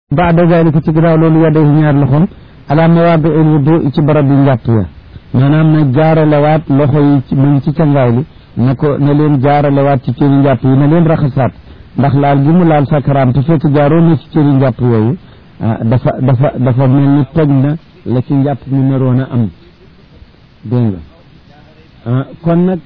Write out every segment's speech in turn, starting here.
baada dalika ci ginnaaw loolu yadday ñaar loxoom ala mawaadi il wudu ci barab yi njàpp ya maanaam na jaaralewaat loxo yi ci mu ngi ci cangaay li na ko na leen jaaralewaat ci cëri njàpp yi na leen raxasaat ndax laal gi mu laal sakaraam te fekk jaaroon na ci cëri njàpp yooyu dafa dafa dafa mel ni toj na la ci njàpp mi naroon a am dégg nga kon nag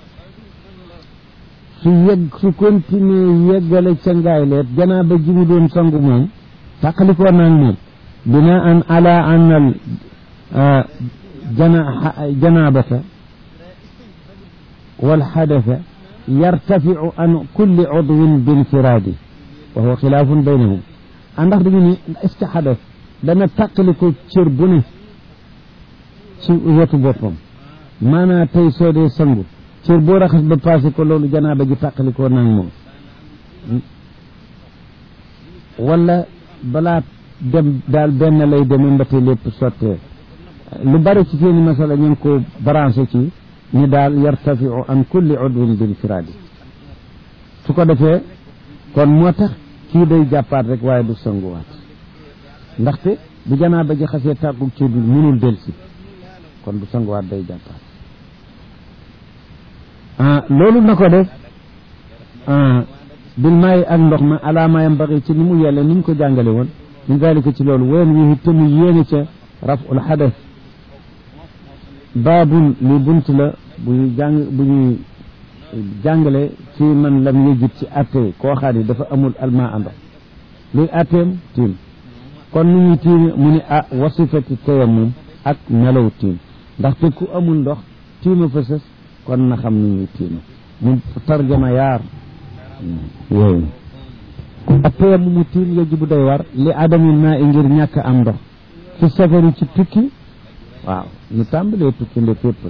su yegg su continuer yeggale cangaay leet janaaba ji mu doon sangu moom tàqalikoo naag moom bina an ala an al jana janabata walxadasa yartafiu an kulli udwin binfiraadi wa huwa xilaafun baynahum a ndax dañu ni est ce que xadas dana tàqaliko cër bu ne ci wetu boppam maanaa tey soo dee sangu cër boo raxas ba passé ko loolu janaaba ji tàqalikoo naag moom wala balaa dem daal benn lay demee mbate lépp sottee lu bari ci seeni masala ñu ngi ko branché ci ni daal yartafiu an kulli udwin bil firaadi su ko defee kon moo tax kii day jàppaat rek waaye du sanguwaat ndaxte bu janaaba ji xasee tàggu ci bi mënul delsi kon du sanguwaat day jàppaat loolu na ko def bil maayi ak ndox ma alaama yam baxi ci ni mu yelle ni ñu ko jàngale woon min dalika ci loolu ween wi te mu yéene ca raful xadas baabun li bunt la buy jàng bu ñuy jàngale ci man lam yëjut ci atte koo xam ne dafa amul alma ndox luy atteem tiim kon nu ñuy tiim mu ni ah wasifati tayammum ak melaw tiim ndaxte ku amul ndox tiima fa sës kon na xam nu ñuy tiima mu tarjama yaar yooyu ak tayammum mu tiim yajibu day war li adamil maa i ngir ñàkk am ndox fi safari ci tukki waaw ñu tàmbalee tukki nde fépp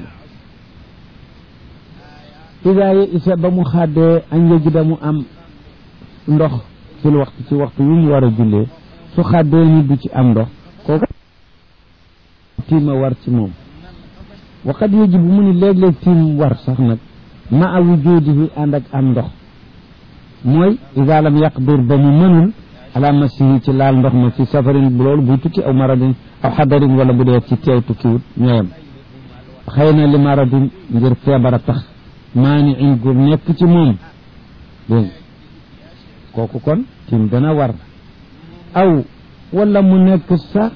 la ida ye isa ba mu xàddee añ yajida mu am ndox fil waxtu ci waxtu yu mu war a jullee su xàddee ni du ci am ndox kooku tiima war ci moom waqad yajibu mu ni léeg-léeg tiim war sax nag ma a wujudihi ànd ak am ndox mooy ida lam yaqdir ba mu mënul ala masihi ci laal ndox ma fi safarin bu loolu buy tukki aw maradin aw xadarin wala bu dee ci teew tukkiwut ñooyam xëy na li maradin ngir feebar a tax maani in gu nekk ci moom dégg kooku kon tim dana war aw wala mu nekk sax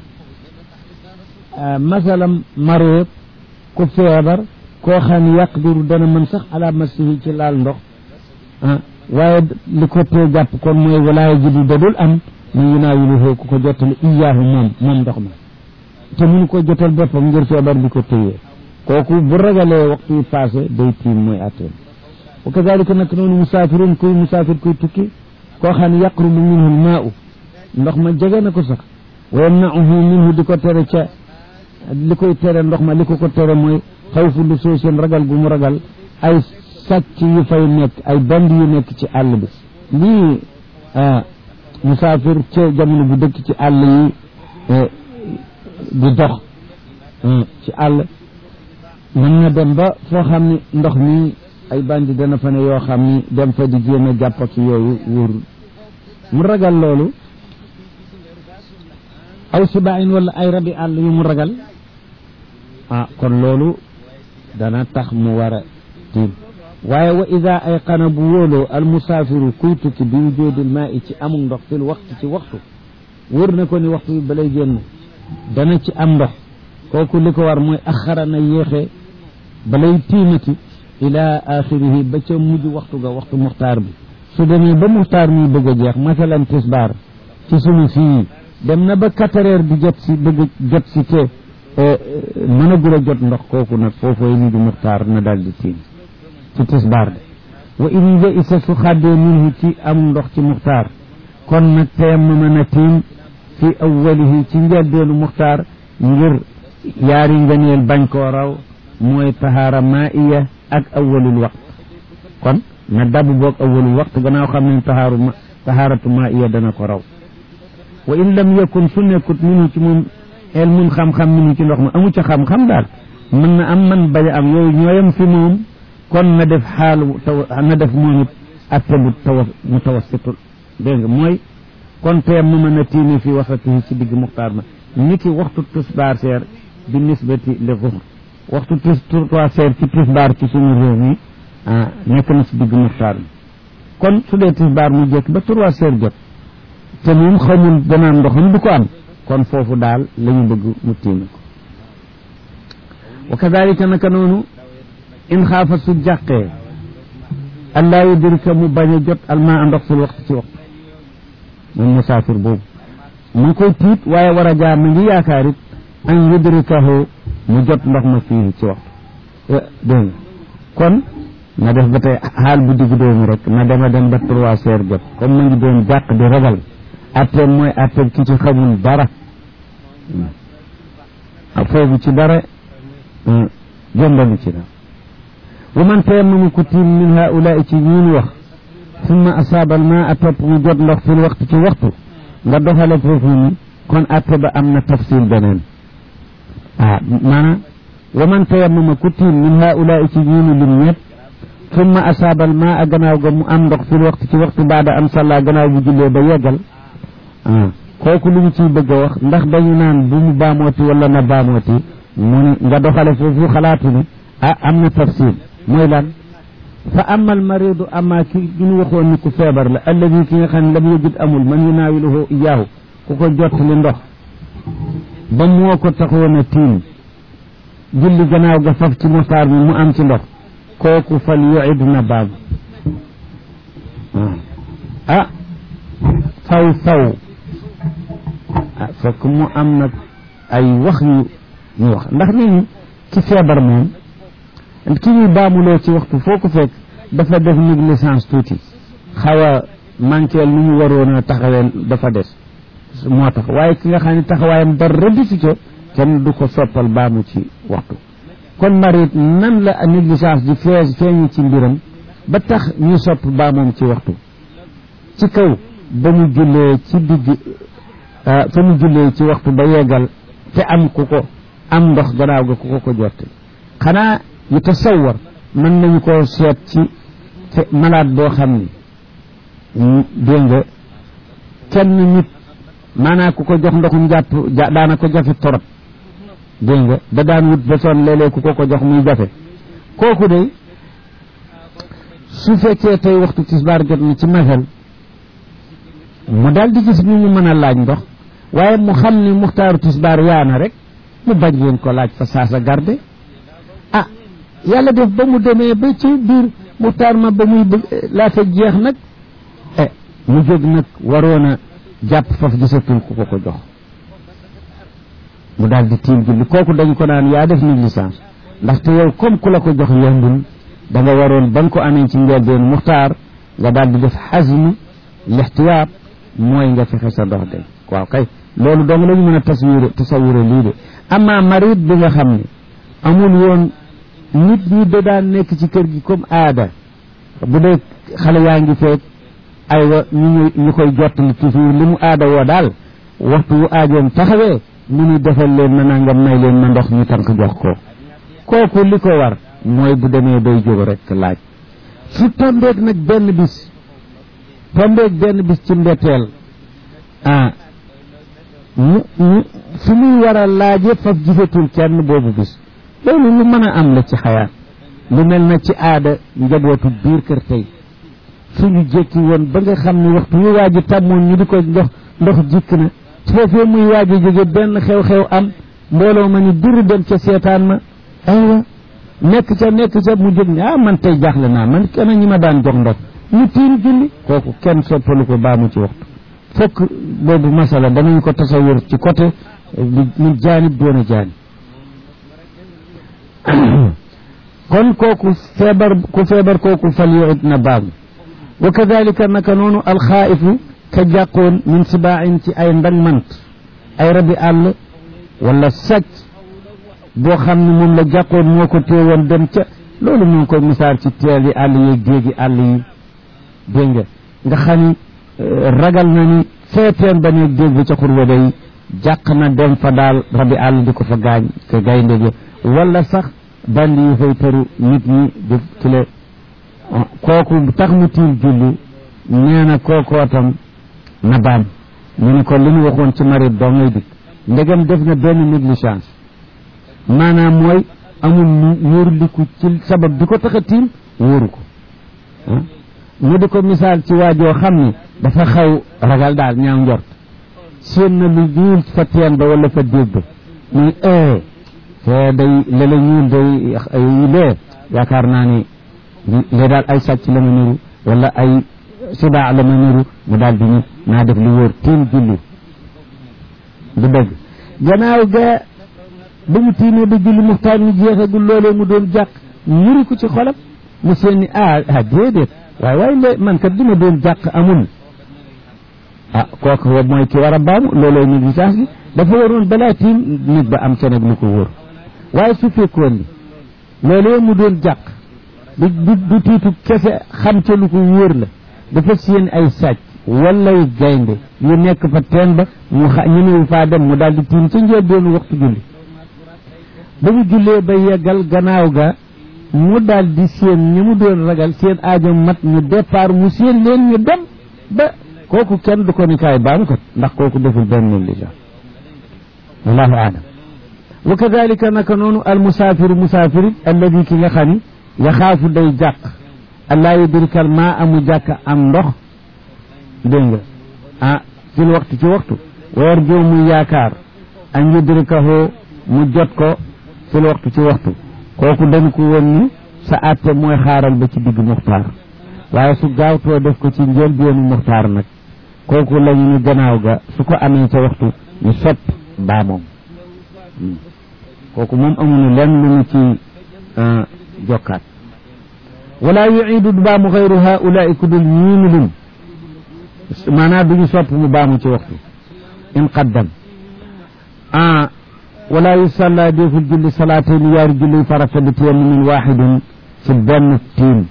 masalam mareet ku feebar koo xam ne yaqdiru dana mën sax ala masihi ci laal ndox ah waaye li ko tee jàpp kon mooy walaaya jidu dadul am mu yunaawiluhu ku ko jottali iyaahu moom moom ndox ma te mun ko jotal boppam ngir feebar bi ko téyee kooku bu ragalee waxtu yi passé day tiim mooy atteen wa kadalika nag noonu musaafirun kuy musaafir kuy tukki koo xam ne yaqrubu minhu lmaau ndox ma jege na ko sax wa yamnauhu minhu di ko tere ca li koy tere ndox ma li ko ko tere mooy xawfu lu soo seen ragal gu mu ragal ay sàcc yu fay nekk ay band yu nekk ci àll bi lii musaafir ca jamono bu dëkk ci àll yi di dox ci àll mën na dem ba foo xam ni ndox mi ay bandi dana fa ne yoo xam ni dem fa di jéem a jàpp ak yooyu wóorul mu ragal loolu aw sibaayin wala ay rabi àll yu mu ragal ah kon loolu dana tax mu war a tiim waaye wa ida ay xana bu wóoloo al musaafiru kuy tukki bi wujoodil maa i ci amul ndox fil waxtu ci waxtu wóor na ko ni waxtu bi balay génn dana ci am ndox kooku li ko war mooy axara na yéexe balay tiimati ila axirihi ba ca mujj waxtu ga waxtu muxtaar bi su demee ba muxtaar mi bëgg a jeex masalan tisbaar ci sunu fii dem na ba quatre heures di jot si bëgg jot si te mën a gula jot ndox kooku nag foofooy mujj muxtaar na daal di tiim ci tisbaar de wa in ja isa su xàddee minhu ci am ndox ci muxtaar kon nag tayammama na tiim fi awwalihi ci njëlbeenu muxtaar ngir yaari ngëneel bañ koo raw mooy tahaara maiya ak awwalul waqt kon na dabu boog awwalul waqt gannaaw xam ne tahaaru ma tahaaratu maiya dana ko raw wa in lam yakun su nekkut minu ci moom el mun xam-xam minu ci ndox ma amu ca xam-xam daal mën na am man bañ a am yooyu ñooyam fi moom kon na def xaalu taw na def moom it atte bu tawa mu tawassitul dégg nga mooy kon tee mu mën a tiimi fi waxatihi ci digg muxtaar ma ni ki waxtu tisbaar seer bi nisbati li zuhr waxtu tis trois seer ci tisbaar ci suñu réew mi ah nekk na ci digg muxtaar mi kon su dee tisbaar mu jekk ba trois seer jot te moom xamul danaan ndoxam du ko am kon foofu daal la ñu bëgg mu tiimi ko wa kadalika naka noonu in xaafa su jàqee allaa yudrika mu bañ a jot almaa ndox fil waxtu ci waxtu moom musaafir boobu mu ngi koy tiit waaye war a jaar ma ngi yaakaar it an yudrikahu mu jot ndox ma fii ci waxtu dégg nga kon na def ba tey xaal bu digg doomu rek na dema dem ba trois heures jot comme ma ngi doon jàq di ragal atteem mooy atteem ki ci xamul dara foofu ci dara jombalu ci dara wa man tayammamu ku tiim min haulaai ci ñuun wax summa asaaba al maa topp mu jot ndox fil waxtu ci waxtu nga doxale foofu ni kon atte ba am na tafsil beneen ah maanaam wa man tayammama ku tiim min haulaai ci ñuunu lim ñett summa asaaba al maa gannaaw ga mu am ndox fil waxtu ci waxtu baada an salla gannaaw bu jullee ba yeggal ah kooku lu ñu ciy bëgg a wax ndax dañu naan bu mu baamooti wala na baamooti mu ni nga doxale foofu xalaatu ni ah am na tafsil mooy lan fa amal maridu ama ki ñu waxoon ni ku feebar la alladi ki nga xam ne lam yajid amul man yunaawiluhu iyaahu ku ko jottali ndox ba moo ko taxoon a tiim julli gannaaw ga faf ci moxtaar mi mu am ci ndox kooku fal yuid na baam ah saw saw ah fekk mu am nag ay wax yu ñu wax ndax nit ñi ci feebar moom ki ñuy baamuloo ci waxtu foo ko fekk dafa def négligence tuuti xaw a manqueel nu mu waroon a taxawee dafa des moo tax waaye ki nga xam ne taxawaayam dara disu ca kenn du ko soppal baamu ci waxtu kon marit nan la négligence di fees feeñu ci mbiram ba tax ñu sopp baamoom ci waxtu ci kaw ba mu jullee ci digg fa mu jullee ci waxtu ba yeggal te am ku ko am ndox gannaaw ga ku ko ko jotte xanaa yu tasawar mën nañu koo seet ci malade boo xam ni dégg nga kenn nit maanaa ku ko jox ndoxum jàpp daana ko jafe torop dégg nga da daan wut ba son léeg-léeg ku ko ko jox muy jafe kooku de su fekkee tey waxtu tisbaar jot ni ci masal mu daal di gis ñu mu mën a laaj ndox waaye mu xam ni muxtaaru tisbaar yaana rek mu bañ leen ko laaj fa saasa garde ah yàlla def ba mu demee ba ci biir muxtaar ma ba muy laata jeex nag eh mu jóg nag waroon a jàpp faf gisatul ku ko ko jox mu daal di tiim julli kooku dañ ko naan yaa def négligence ndaxte yow comme ku la ko jox yombul da nga waroon ba nga ko amee ci njëlbeen muxtaar nga daal di def xasm lixtiyaab mooy nga fexe sa ndox dem waaw kay loolu dong la ñu mën a tasawure tasawure lii de ama marit bi nga xam ne amul woon nit ñi da daan nekk ci kër gi comme aada bu dee xale yaa ngi feeg aywa ñu ñu koy jottali toujours li mu aada woo daal waxtu wu aajoom taxawee mu ni defal leen ma nangam may leen ma ndox ñu tànk jox ko kooku li ko war mooy bu demee day jóg rek laaj su tombeeg nag benn bis tombeeg benn bis ci mbetteel ah mu mu fi muy war a laaje faf gisatul kenn boobu bis loolu lu mën a am la ci xayaat lu mel na ci aada njabootu biir kër tey suñu jékki woon ba nga xam ne waxtu yu waaji tàmmoon ñu di ko ndox ndox jikk na foofee muy waaji jóge benn xew-xew am mbooloo ma ni duru dem ca seetaan ma aywa nekk ca nekk ca mu jóg ne ah man tey jaaxle naa man kenn ñi ma daan jox ndox ñu tiim julli kooku kenn soppalu ko baamu ci waxtu fokk boobu masala danañ ko tasawur ci côté min jaanib doon jaanib kon kooku feebar ku feebar kooku fal yuut na baamu wa kadalika naka noonu alxaaifu ka jàqoon min sibaain ci ay ndangmant ay rabi àll wala sàcc boo xam ne moom la jàqoon moo ko téewoon dem ca loolu mu ngi koy misaal ci teel yi àll yi géegi àll yi dégg nga nga xam ni ragal na ni feeteen ba ne dégg bi ca xurwa day jàq na dem fa daal rabi àll di ko fa gaañ ke gaynde gi wala sax bandi yi fay tëru nit ñi di kile kooku tax mu tiim julli nee na kookoo tam na baam ñu ni ko li ñu waxoon ci marit doo ngay dikk ndegam def na benn négligence maanaam mooy amul wóorliku ci sabab bi ko tax a tiim wóoru ko mu di ko misaal ci waajoo xam ni dafa xaw ragal daal ñaaw njort seen na lu ñuul fa teen ba wala fa déeg ba muy ee te day lala ñuul day lee yaakaar naa ni lee daal ay sàcc la ma niru wala ay sibaa la ma niru mu daal di ñu naa def lu wóor tiim julli du dëgg gannaaw ga ba mu tiimee ba julli muxtaar mi jeexagul loolee mu doon jàq ñuri ko ci xolam mu seen ni ah ah déedéet waaye waaye lé man kat dima doon jàq amul ah kooku mooy ki war a baamu looloo négligence bi dafa waroon balaa tiim nit ba am ca nag lu ko wóor waaye su fekkoon ni loolee mu doon jàq du du du tiitu kese xam ca lu ko wóor la dafa seen ay sàcc walay gaynde yu nekk fa teen ba mu xa ñemewu faa dem mu daal di tiim ca njëlbéenu waxtu julli ba mu jullee ba yeggal gannaaw ga mu daal di seen ñi mu doon ragal seen aajo mat ñu départ mu seen leen ñu dem ba kooku kenn du ko ni kaay baam ko ndax kooku deful benn négligence wallahu aalam wa kadalika naka noonu al musaafiru musaafiri alladi ki nga xam ni yaxaafu day jàq allaa yudrikal maa amu jàkk am ndox dégg nga ah fil waxtu ci waxtu weer joo muy yaakaar an yudrikahu mu jot ko fil waxtu ci waxtu kooku dañ ko woon ni sa àtte mooy xaaral ba ci digg muxtaar waaye su gaawtoo def ko ci njëlbéenu muxtaar nag kooku lañu ni gannaaw ga su ko amee ca waxtu ñu sopp baa moom kooku moom amuñu lenn lu ñu ci jokkaat wala yuidu du baamu xayru haulaai ku dul ñiinu lim maanaam duñu sopp mu baamu ci waxtu in qaddam ah wala yusalla deful julli salaatayni yaari julli farata bi tayammumin waxidin ci benn tiim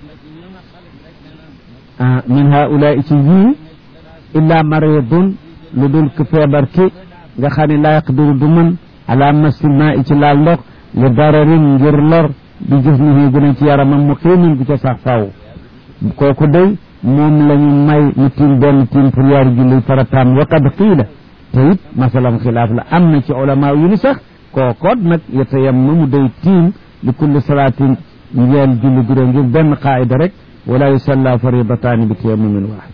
ah min haulaai ci yii illa maridun lu dul ku feebar ki nga xam ne laa yaqdiru du mën ala masil maa i ci laal ndox li dararin ngir lor bi jismihi gën a ci yaramam mu xiimin gu ca sax faw kooku day moom la ñu may mu tiim benn tiim pour yaari julli farataam wa qad qiila te it masalam xilaaf la am na ci ulama yu ni sax kookoot nag yatayammamu day tiim li kulli salaatin njeel julli gu ngir benn qaayida rek wala yusalla faridataani bi tayammumin waaxid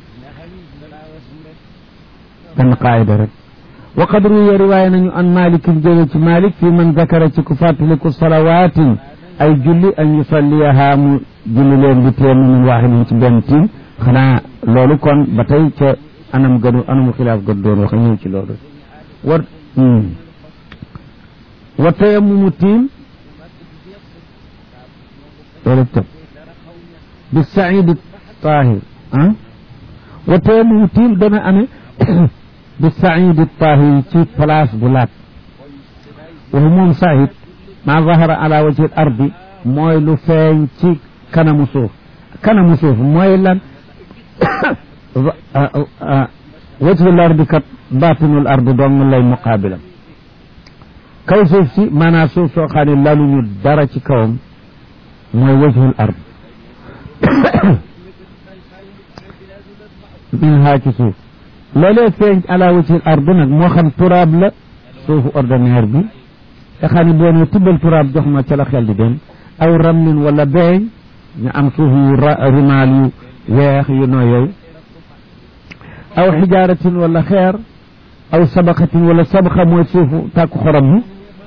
benn qaayida rek wa qad ruwiya riwaaya nañu an malik jële ci malik fi man zakara ci ku fàttaliku salawaatin ay julli an yusalliyaha mu julli leen bi tayammumin waaxidin ci benn tiim xanaa loolu kon ba tey ca anam gënu anamu xilaaf gën doon wax ñëw ci loolu war wa tayammumu tiim loolu tëb bi saidi tahir ah wa tayammumu tiim dana amee bi saidi tahir ci place bu laat waxu moom said ma zahara ala wajhi al ardi mooy lu feeñ ci kanamu suuf kanamu suuf mooy lan wajhul ardi kat baatinul ardi dong lay muqaabilam kaw suuf si maanaam suuf soo xam ne laluñu dara ci kawam mooy wajhul ard min haa ci suuf loolee feeñ ala wajhul ard nag moo xam turaab la suufu ordinaire bi nga xam ne boo ne tibbal turaab jox ma ca la xel di dem aw ramlin wala beeñ ñu am suuf yu rimaal yu weex yu noo yooyu aw xijaaratin wala xeer aw sabaqatin wala sabaqa mooy suufu tàkku xorom mi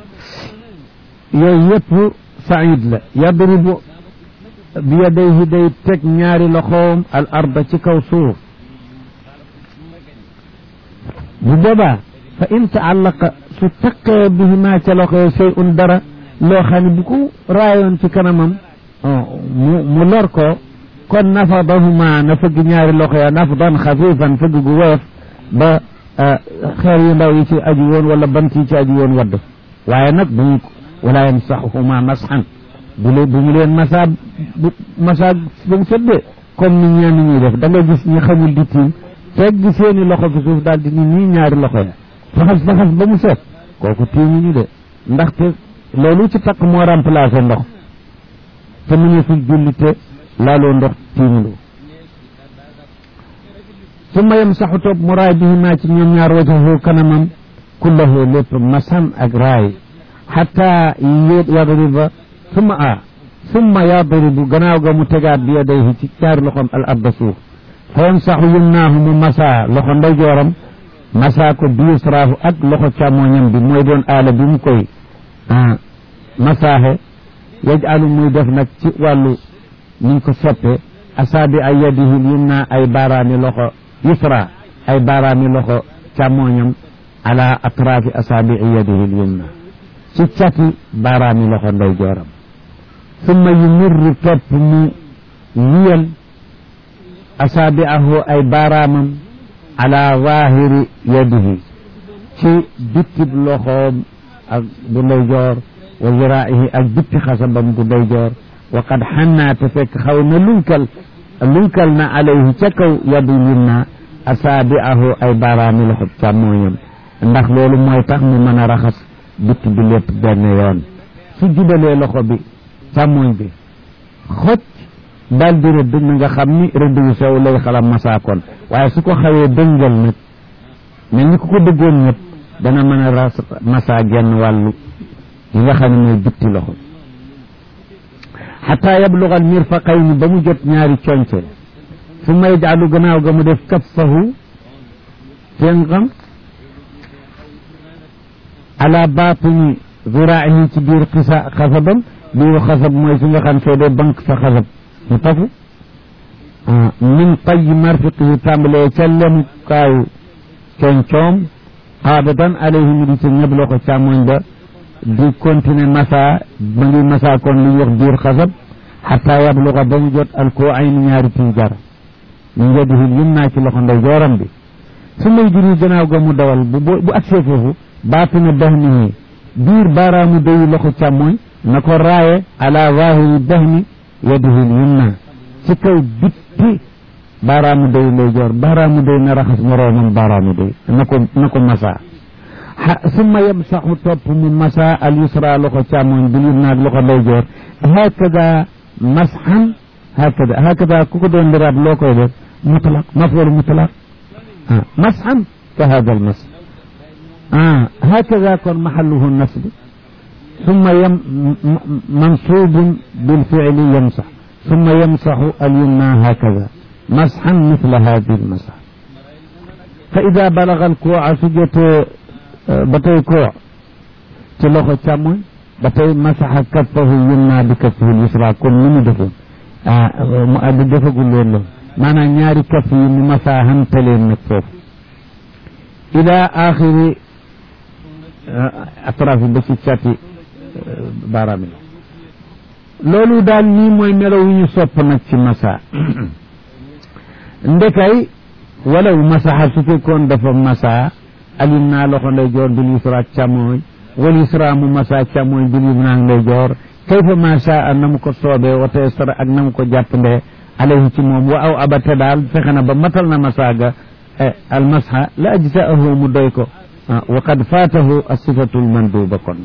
yooyu yëpp said la yadribu bi yadayhi day teg ñaari loxoom al arda ci kaw suuf bu boobaa fa in taallaqa su taqee bihima ca loxo shay un dara loo xam ne bu ko raayoon ci kanamam mu mu lor ko kon nafadahuma na fëgg ñaari loxo ya nafdan xafifan fëgg gu woyof ba xeer yu ndaw yi ci aju woon wala bant yi ci aju woon wadd waaye nag bu ñu wala yamsaxuhuma masxan bu leen bu mu leen masaa bu masaa ba mu sëddee comme ni ñenn ñuy def da nga gis ñi xamul di tiim tegg seeni loxo fi suuf daal di ni nii ñaari loxo ya faxas faxas ba mu set kooku tiimu ñu de ndaxte loolu ci takk moo remplacé ndox te mu ne fi julli te laaloo ndox tiimuloo summa yamsaxu toog mu raay bihimaa ci ñoom ñaar wajahu kanamam kullahu lépp masan ak raay xataa yadriba summa a summa yadribu gannaaw ga mu tegaat bi yadayhi ci ñaari loxoom al arda suuf fa yamsaxu yumnaahu mu masa loxo ndeyjooram masa ko bi yusraahu ak loxo càmmooñam bi mooy doon aala bi mu koy masaaxe yajalu muy def nag ci wàllu niñ ko soppe asaabi ay yadihi yumna ay baaraami loxo yusra ay baaraami loxo càmmooñam ala atraafi asaabii yadihi yumna ci cati baaraami loxo ndeyjooram summa yumirru topp mu wiyal asaabiahu ay baaraamam ala zahiri yadihi ci bittib loxoom ak bu ndeyjoor wa ziraa'ihi ak bitti xasabam bu ndeyjoor wa qad xannaa te fekk xaw na lunkal lunkal na alayhi ca kaw yadu yumna asaabiahu ay baaraami loxo càmmooñam ndax loolu mooy tax mu mën a raxas bitti bi lépp benn yoon su jubalee loxo bi càmmooñ bi xoj daal di rëdd na nga xam ni rëdd wu sew lay xalam masaakoon waaye su ko xawee dëngal nag mel ni ku ko dëggoon ñëpp dana mën a ras masaa genn wàllu yi nga xam ne mooy bitti loxo xataa yablugal mirfaqayni ba mu jot ñaari conce su may jaalu gannaaw ga mu def kaffahu téngam ala baatini ziraahi ci biir xisa xasabam biiru xasab mooy fi nga xam soo dee banque sa xasab mu tafu min tay marfiqi yi tàmbalee ca lemukaayu coñcoom xaabatan alayhi mi di ci ñëpp loxo càmmoñ ba di continuer masa ba ngi masa kon li ñuy wax biir xasab xataa yabluga ba mu jot alkoo ay ni ñaari tiijar min yadihi yumna ci loxo ndey jooram bi su may juri gannaaw ga mu dawal bu bu agsee foofu baatina dahnihi biir baaraamu dayu loxo càmmoñ na ko raaye ala zahiri dahni yadihi yumna ci kaw bitti baaraamu day lay joor baaraamu day na raxas moroomam baaraamu day na ko na ko masa summa yamsaxu topp mu masa al yusra loxo càmmoñ bil yumna ak loxo lay joor hakada masxan hakada hakada ku ko doon liraab loo koy def mutlaq maful mutlaq ah masxan ka hada al mas ah hakada kon maxalluhu nasb ثم يم منصوب بالفعل يمسح ثم يمسح اليمنى هكذا مسحا مثل هذه المسح فإذا بلغ الكوع سجت بتي كوع تلوخ تشامون بتي مسح كفه اليمنى بكفه اليسرى كل من دفن مؤدد دفن له معنى ñaari kaf yi mu masa hantaleen nag foofu ila axiri atraf ba ci cati baaraam yi loolu daal nii mooy melo wu ñu sopp nag ci masa ndekay walaw masaxa su fekkoon dafa masa alim naa loxo ndey joor bil yusra càmmooñ wal yusra mu masa càmmooñ bil yumna ndey joor kayfa ma shaa na mu ko soobee wa tayassara ak na mu ko jàppandee alayhi ci moom wa aw abate daal fexe na ba matal na masa ga al masxa la ajsaahu mu doy ko wa qad faatahu as-sifatu al-manduba kon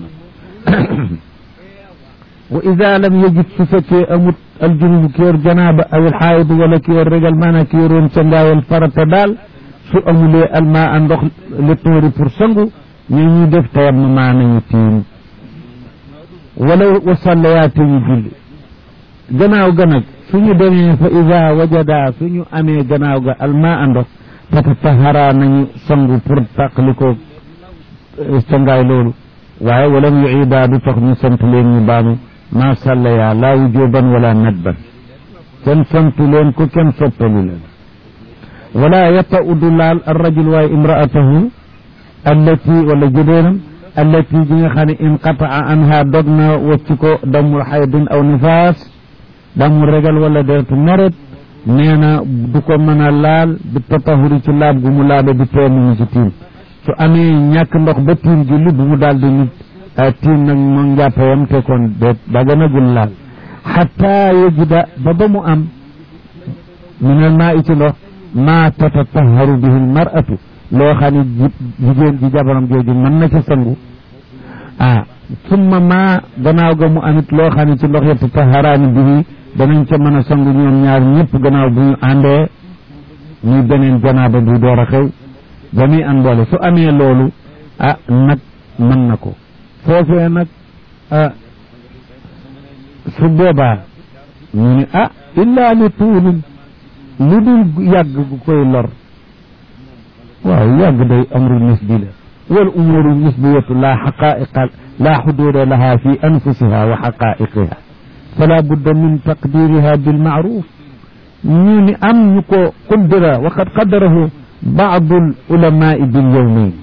wa ida lam yajid su fekkee amut aljunubu ki yor janaaba aw alxaayid wala ki yor régal maanaam ki yoroon ca ngaayal farata daal su amulee almaa a ndox li tuuri pour sangu ñu ñuy def tayam ma maa nañu tiim wala wa sallayaate ñu julli gannaaw ga nag suñu demee fa ida wajada suñu amee gannaaw ga almaa a ndox tatahara nañu sangu pour tàqalikoo ca ngaay loolu waaye walam yuida du tax ñu sant leen ñu baanu ma sallaya laa wujuban wala nadban kenn santu leen ko kenn soppalu leen wala yata'u du laal arrajul waaye imraatahu allati wala jëdeenam allati ji nga xam ne inqataa anha dog na wacc ko damul xaydin aw nifaas damul regal wala deretu meret nee na du ko mën a laal di tatahuri ci laab gu mu laabe di teemu ci tiim su amee ñàkk ndox ba tiim julli bu mu daal di nit tiim nag mo njàppayam te kon déet daganagul laal xataa yajida ba ba mu am minal maa i ci ndox maa tatataharu bihi almaratu loo xam ne jigéen ji jabaram jooju mën na ca sangu ah summa maa gannaaw ga mu amit loo xam ne ci ndox ya tataharaani bihi danañ ca mën a sangu ñoom ñaar ñëpp gannaaw bu ñu àndee muy beneen janaaba du door a xew ba muy an boole su amee loolu ah nag mën na ko foofee nag ah su boobaa ñu ne ah illaa li tuulin lu dul yàgg gu koy lor waaw yàgg day amru nisbi la wal umuru nisbiyatu laa xaqaiqa laa xuduuda laha fi anfusiha wa xaqaiqiha fala budda min taqdiriha bilmaaruf ñu ni am ñu ko qaddara wa qad qaddarahu baadu al ulamai bil yawmayn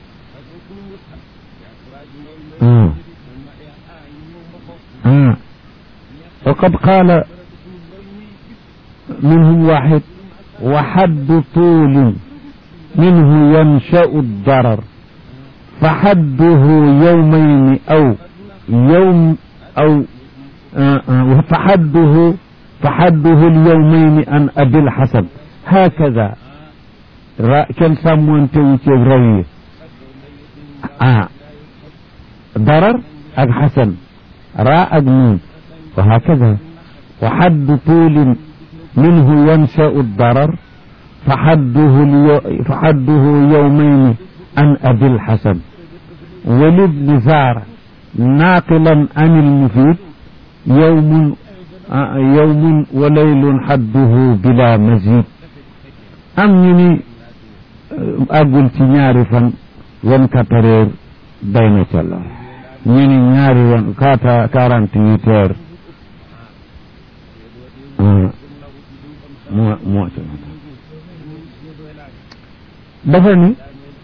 وقد قال منهم واحد وحد طول منه ينشأ الضرر فحده يومين أو يوم أو فحده فحده اليومين عن أبي الحسن هكذا كان سامون تويتي روي آه ضرر أك حسن راء نون وهكذا وحد طول منه ينشأ الضرر فحده اليو فحده يومين عن أبي الحسن ولابن زار ناقلا عن المفيد يوم يوم وليل حده بلا مزيد am ñu ni àggul ci ñaari fan vingt-quatre heures day na ca la ñu ni ñaari wan quatre quarante-huit heures moo moo ca dafa ni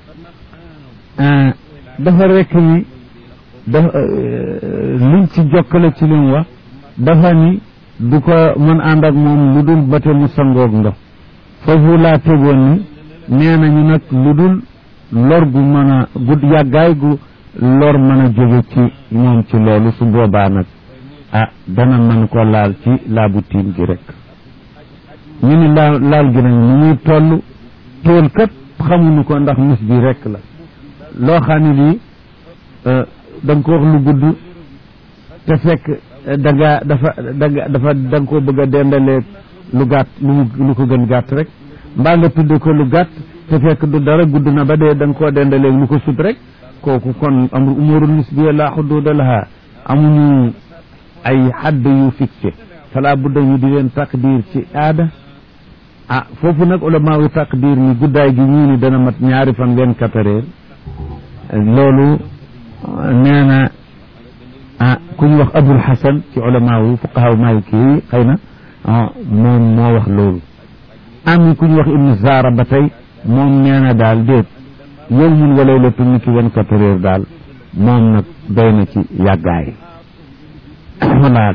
dafa rekk ni dafa liñ ci jokkale ci lim wax dafa ni du ko mën ànd ak moom lu dul bate mu sangoog ndox foofu laa tegoon ni nee nañu nag lu dul lor gu mën a gudd yàggaay gu lor mën a jóge ci moom ci loolu su boobaa nag ah dana mën ko laal ci laabu tiim gi rek ñu ni laal laal gi nag ni muy toll tool kat xamuñu ko ndax mis bi rek la loo xam ne lii da nga ko wax lu gudd te fekk da nga dafa da nga dafa da nga koo bëgg a dendalee lu gàtt lu lu ko gën gàtt rek mbaa nga tudde ko lu gàtt te fekk du dara gudd na ba dee da nga koo dendalee lu ko sut rek kooku kon amru umurul nisbiya la xuduuda laha amuñu ay xadd yu fixé fala budda ñu di leen taqdir ci aada ah foofu nag ulama yu taqdir ni guddaay gi ñii ni dana mat ñaari fan vingt-quatre heures loolu nee na ah ku ñu wax abul hasan ci ulama yu fuqaha maliki yi xëy na moom moo wax loolu am ku ñu wax ibnu zara ba tey moom nee na daal déet yow mun wa laylatu ni ki vingt-quatre heures daal moom nag doy na ci yàggaay wala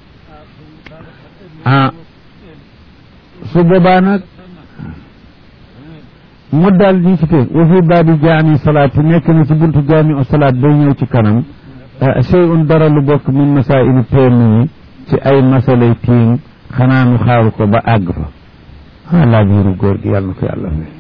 ah su boobaa nag mu daal di ci teg wa fi baabi jaami salaat nekk na ci buntu jaami o salaat bay ñëw ci kanam sey un dara lu bokk min masaili teem ci ay masalay tiim xanaa nu xaaru ko ba àgg fa ah laa biiru góor gi yàlla na ko yàlla fay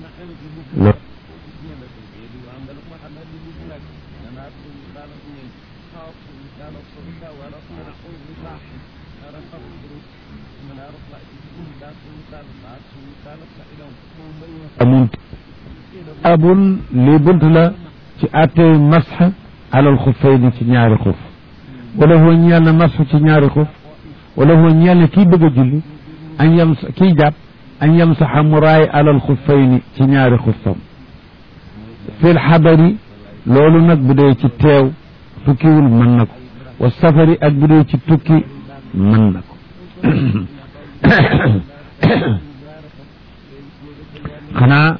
amun abun lii bunt la ci attey masx alal xuffayni ci ñaari xuf wala foo ñeel na masx ci ñaari xuf wala foo ñeel na kii bëgg a julli an yam kii jàpp an yamsaxa mu raay alal xuffayni ci ñaari xuffam fil xadari loolu nag bu dee ci teew tukkiwul mën na ko wa safari ak bu dee ci tukki mën na ko xanaa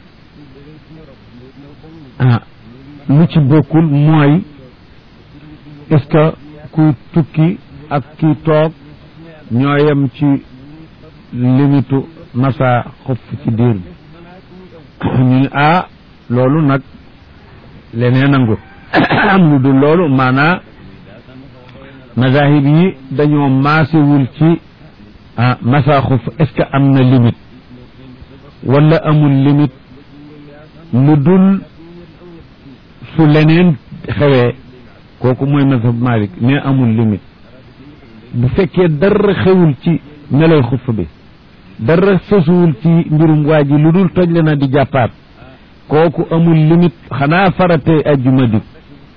ah lu ci bokkul mooy est-ce que kuy tukki ak kii toog ñoo yem ci limitu masa xof ci diir bi ñu ne ah loolu nag leneen nangu am lu dul loolu maanaa mazahib yi dañoo maasewul ci ah masa xof est-ce que am na limite wala amul limite lu dul su leneen xewee kooku mooy mazhab Malik ne amul limite bu fekkee dara xewul ci meloy xuff bi dara sosuwul ci mbirum waa ji lu dul toj le na di jàppaat kooku amul limite xanaa faratee ajjuma dik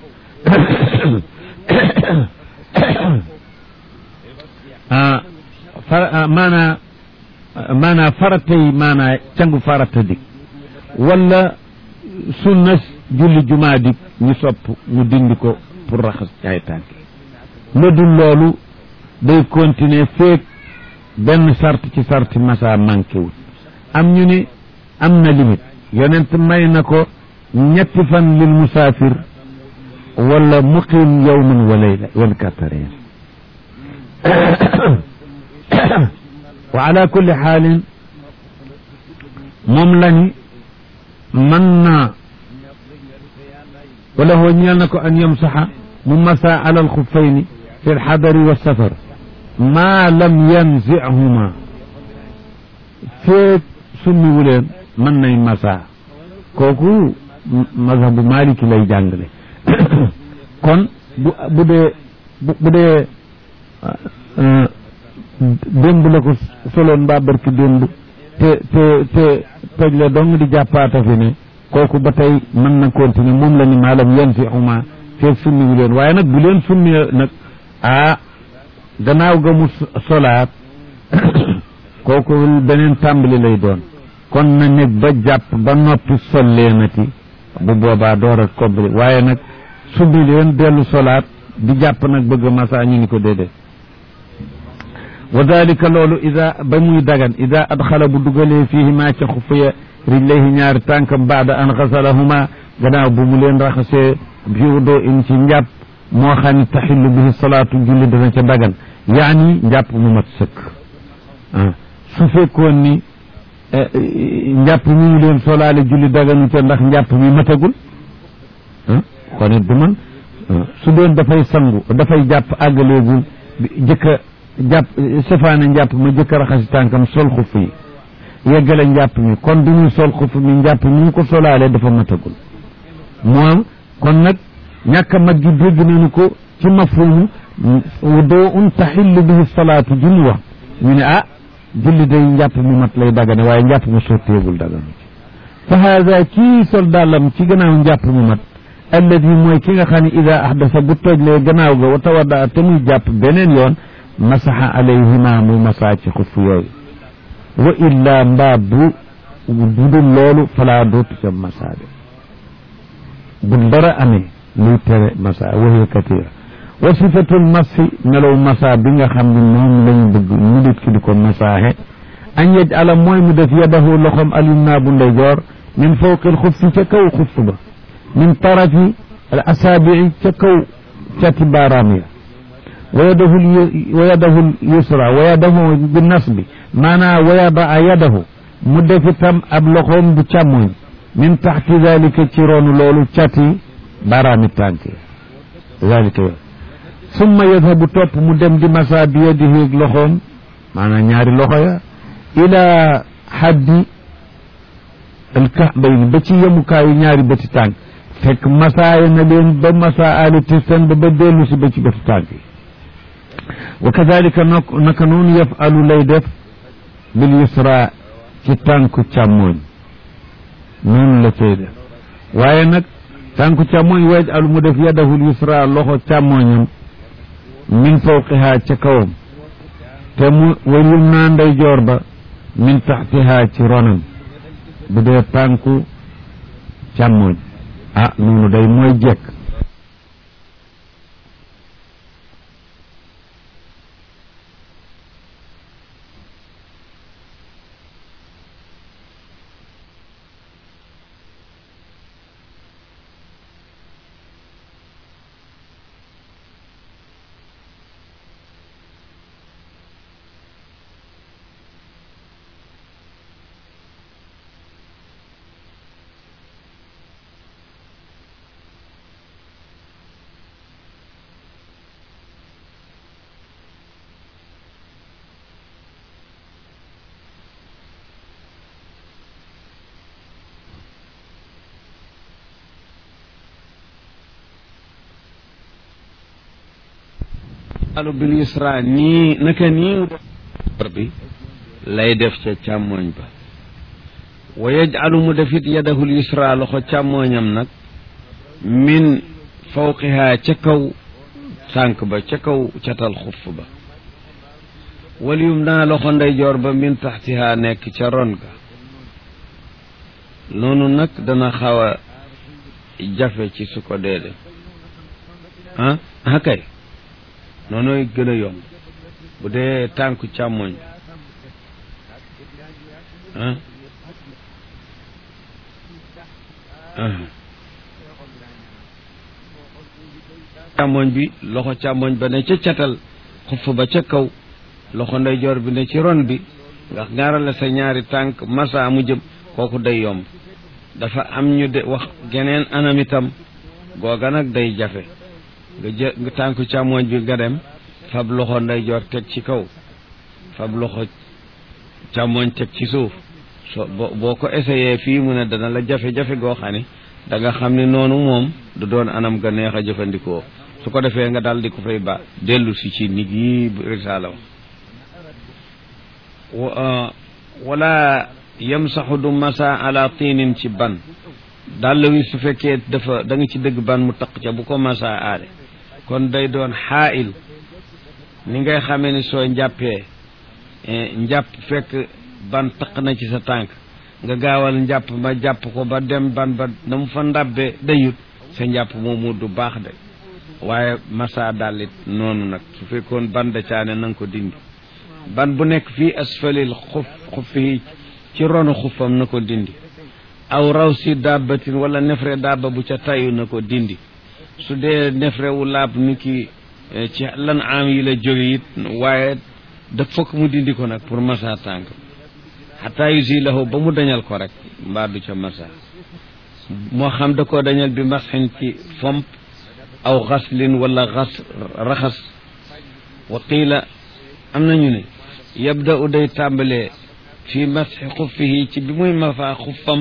ah fara maanaa maanaa faratey maanaa cangu farata dik wala sunna julli jumaa dik ñu sopp mu dindi ko pour raxas ay tànk lu dul loolu day continuer feek benn sart ci sarti masa manqué wul am ñu ni am na limite yonent may na ko ñetti fan lil musaafir wala muqim yawman wa layla vingt-quatre heures wa ala kulli xaalin moom lañu mën naa wala hoo ñeel na ko an yamsaxa mu masa ala alxuffayni fi lxadari wa safar maa lam yanzihuma feeg summiwu leen mën nay masa kooku mazhabu maliki lay jàngale kon bu bu dee bu dee démb la ko soloon mbaa barki démb te te te toj la dong di jàppaata fi ne kooku ba tey mën na continuer moom la ni maalam yan si xuma feeg summiwu leen waaye nag bu leen summi nag ah gannaaw ga mu solaat kooku beneen tàmbali lay doon kon na nekk ba jàpp ba noppi sol leenati bu boobaa door a kobbali waaye nag summi leen dellu solaat di jàpp nag bëgg masa ñu ni ko déedéet wa dalika loolu ida ba muy dagan ida adxala bu dugalee fiihi maa ca xufaya rijlayhi ñaari tànkam baada an xasalahuma gannaaw bu mu leen raxasee bi wudoo in ci njàpp moo xam ne taxillu bihi salaatu julli dana ca dagan yaani njàpp mu mat sëkk ah su fekkoon ni njàpp mi ñu leen solaale julli daganu ca ndax njàpp mi matagul ah kon it du man su doon dafay sangu dafay jàpp àggaleegul jëkka jàpp safaane njàpp ma jëkka raxasi tànkam sol xuf yi yeggale njàpp mi kon du muy sol xuf mi njàpp mi ñu ko solaale dafa matagul moom kon nag ñàkk a mat gi dégg nañu ko ci mafhumu doo un taxillu bihi salaatu ji mu wax ñu ne ah julli day njàpp mu mat lay dagane waaye njàpp mu sotteegul daganu ci fa haada kii sol dàllam ci gannaaw njàpp mu mat alladi mooy ki nga xam ne ida ahdasa bu tojlee gannaaw ga wa tawadda te muy jàpp beneen yoon masaxa alayhima muy masaa ci xuf yooyu wa illa mbaa bu budul loolu falaa dootu ca masaa de bu dara amee luy tere masa wahiya katira wa sifatul masi melow masa bi nga xam ne moom lañ bëgg ñu dit ki di ko masaaxe an yaj ala mooy mu def yadahu loxom alyumna bu ndeyjoor min fawqil xuffi ca kaw xuff ba min tarafi al asaabii ca kaw cati baaraam ya wa yadahu wa yadahu yusra wa yadahu bi nasbi maanaa wa yadaa yadahu mu def itam ab loxoom bu càmmoñ min taxti dalika ci roonu loolu cati baaraami tànk dalika yo summa yadhabu topp mu dem di masa bi yadihi loxoom maanaam ñaari loxo ya ila haddi alkahbayni ba ci yemukaayu ñaari bëti tànk fekk masaaya na leen ba masa ali tistan ba ba dellu si ba ci bëti tànk yi wa kadalika naka noonu yafalu lay def bil yusra ci tànku càmmooñ noonu la cay def waaye nag tànku càmmooñ waaj alu mu def yadahul yusra loxo càmmooñam min fawqiha ca kawam te mu wayum naa ndeyjoor ba min taxtiha ci ronam bu dee tànku càmmooñ ah noonu day mooy jekk alu bil yusra nii naka nii bi lay def ca càmmooñ ba wa yajcalu mu defit yadahul yusra loxo càmmooñam nag min fawqihaa ca kaw tànk ba ca kaw catal xuff ba wal yum naa loxo ndeyjoor ba min taxtihaa nekk ca ron ga noonu nag dana xaw a jafe ci su ko dee def ah ah kay noonu gën a yomb bu dee tànku càmmoñ ah càmmoñ bi loxo càmmoñ ba ne ca catal xuff ba ca kaw loxo ndeyjoor bi ne ci ron bi nga ngaarale sa ñaari tànk masa mu jëm kooku day yomb dafa am ñu de wax geneen anam itam googa nag day jafe nga jë nga tànku càmmoñ bi nga dem fab loxo ndeyjoor teg ci kaw fab loxo càmmoñ teg ci suuf so boo ko essayé fii mu ne dana la jafe-jafe goo xam ne da nga xam ne noonu moom du doon anam ga neex a jëfandikoo su ko defee nga daal di ko fay ba dellu si ci nit yi risaala wax wala yamsaxu du masa ala tiinin ci ban dàll wi su fekkee dafa da nga ci dëgg ban mu taq ca bu ko masa aale kon day doon xaayil ni ngay xamee ni soo njàppee njàpp fekk ban taq na ci sa tànk nga gaawal njàpp ma jàpp ko ba dem ban ba na mu fa ndabbe dayut sa njàpp moomu du baax de waaye masa dàllit noonu nag su fekkoon ban da caane na nga ko dindi ban bu nekk fii asfalil xuf xufi ci ronu xufam na ko dindi aw raw si dàbbatin wala nefre dàbba bu ca tayu na ko dindi su dee nefre wu laab ni ki ci lan am yi la jóge it waaye da fokk mu dindi ko nag pour masa tànk xataa yusilahu ba mu dañal ko rek mbaa du ca masa moo xam da koo dañal bi masxin ci fomp aw xaslin wala xas raxas wa qiila am nañu ne yabda u day tàmbalee fi masxi xuffihi ci bi muy mafaa xuffam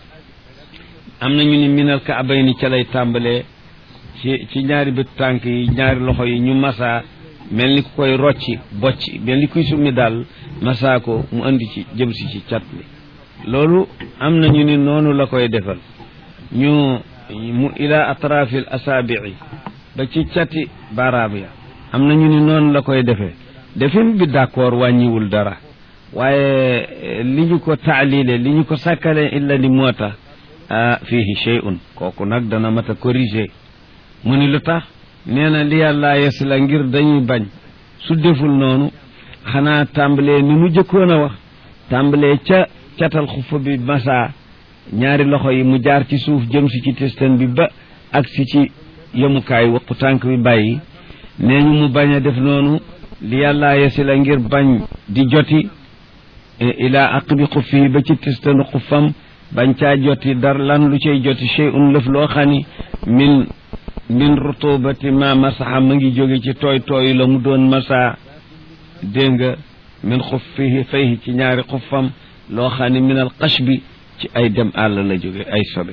am nañu ni minal kaabay ni ca lay tàmbalee ci ci ñaari bët tànk yi ñaari loxo yi ñu masaa mel ni ku koy rocci bocci mel ni kuy summi daal masaa ko mu andi ci jëm si ci cat li loolu am nañu ni noonu la koy defal ñu mu ila atrafil asaabii ba ci cati baaraam ya am nañu ni noonu la koy defee defin bi d'accord wàññiwul dara waaye li ñu ko taalile li ñu ko sàkkale illa ni moo tax fihi shay'un kooku nag dana mat a corriger mu ni lu tax nee na li yàlla yes la ngir dañuy bañ su deful noonu xanaa tàmbalee ni mu jëkkoon a wax tàmbalee ca catal xufa bi masa ñaari loxo yi mu jaar ci suuf jëm si ci testan bi ba ak si ci yemukaay waqu tànk bi bàyyi nee ñu mu bañ a def noonu li yàlla yesi la ngir bañ di joti ila aqbi xuffi ba ci testanu xuffam bañ caa joti dar lan lu cay joti shay'un lëf loo xani min min rutubati ma masaxa ma ngi jóge ci tooy tooy la mu doon masa dégg nga min xuffihi fayhi ci ñaari xuffam loo xam ne min al qashbi ci ay dem àll la jóge ay sobe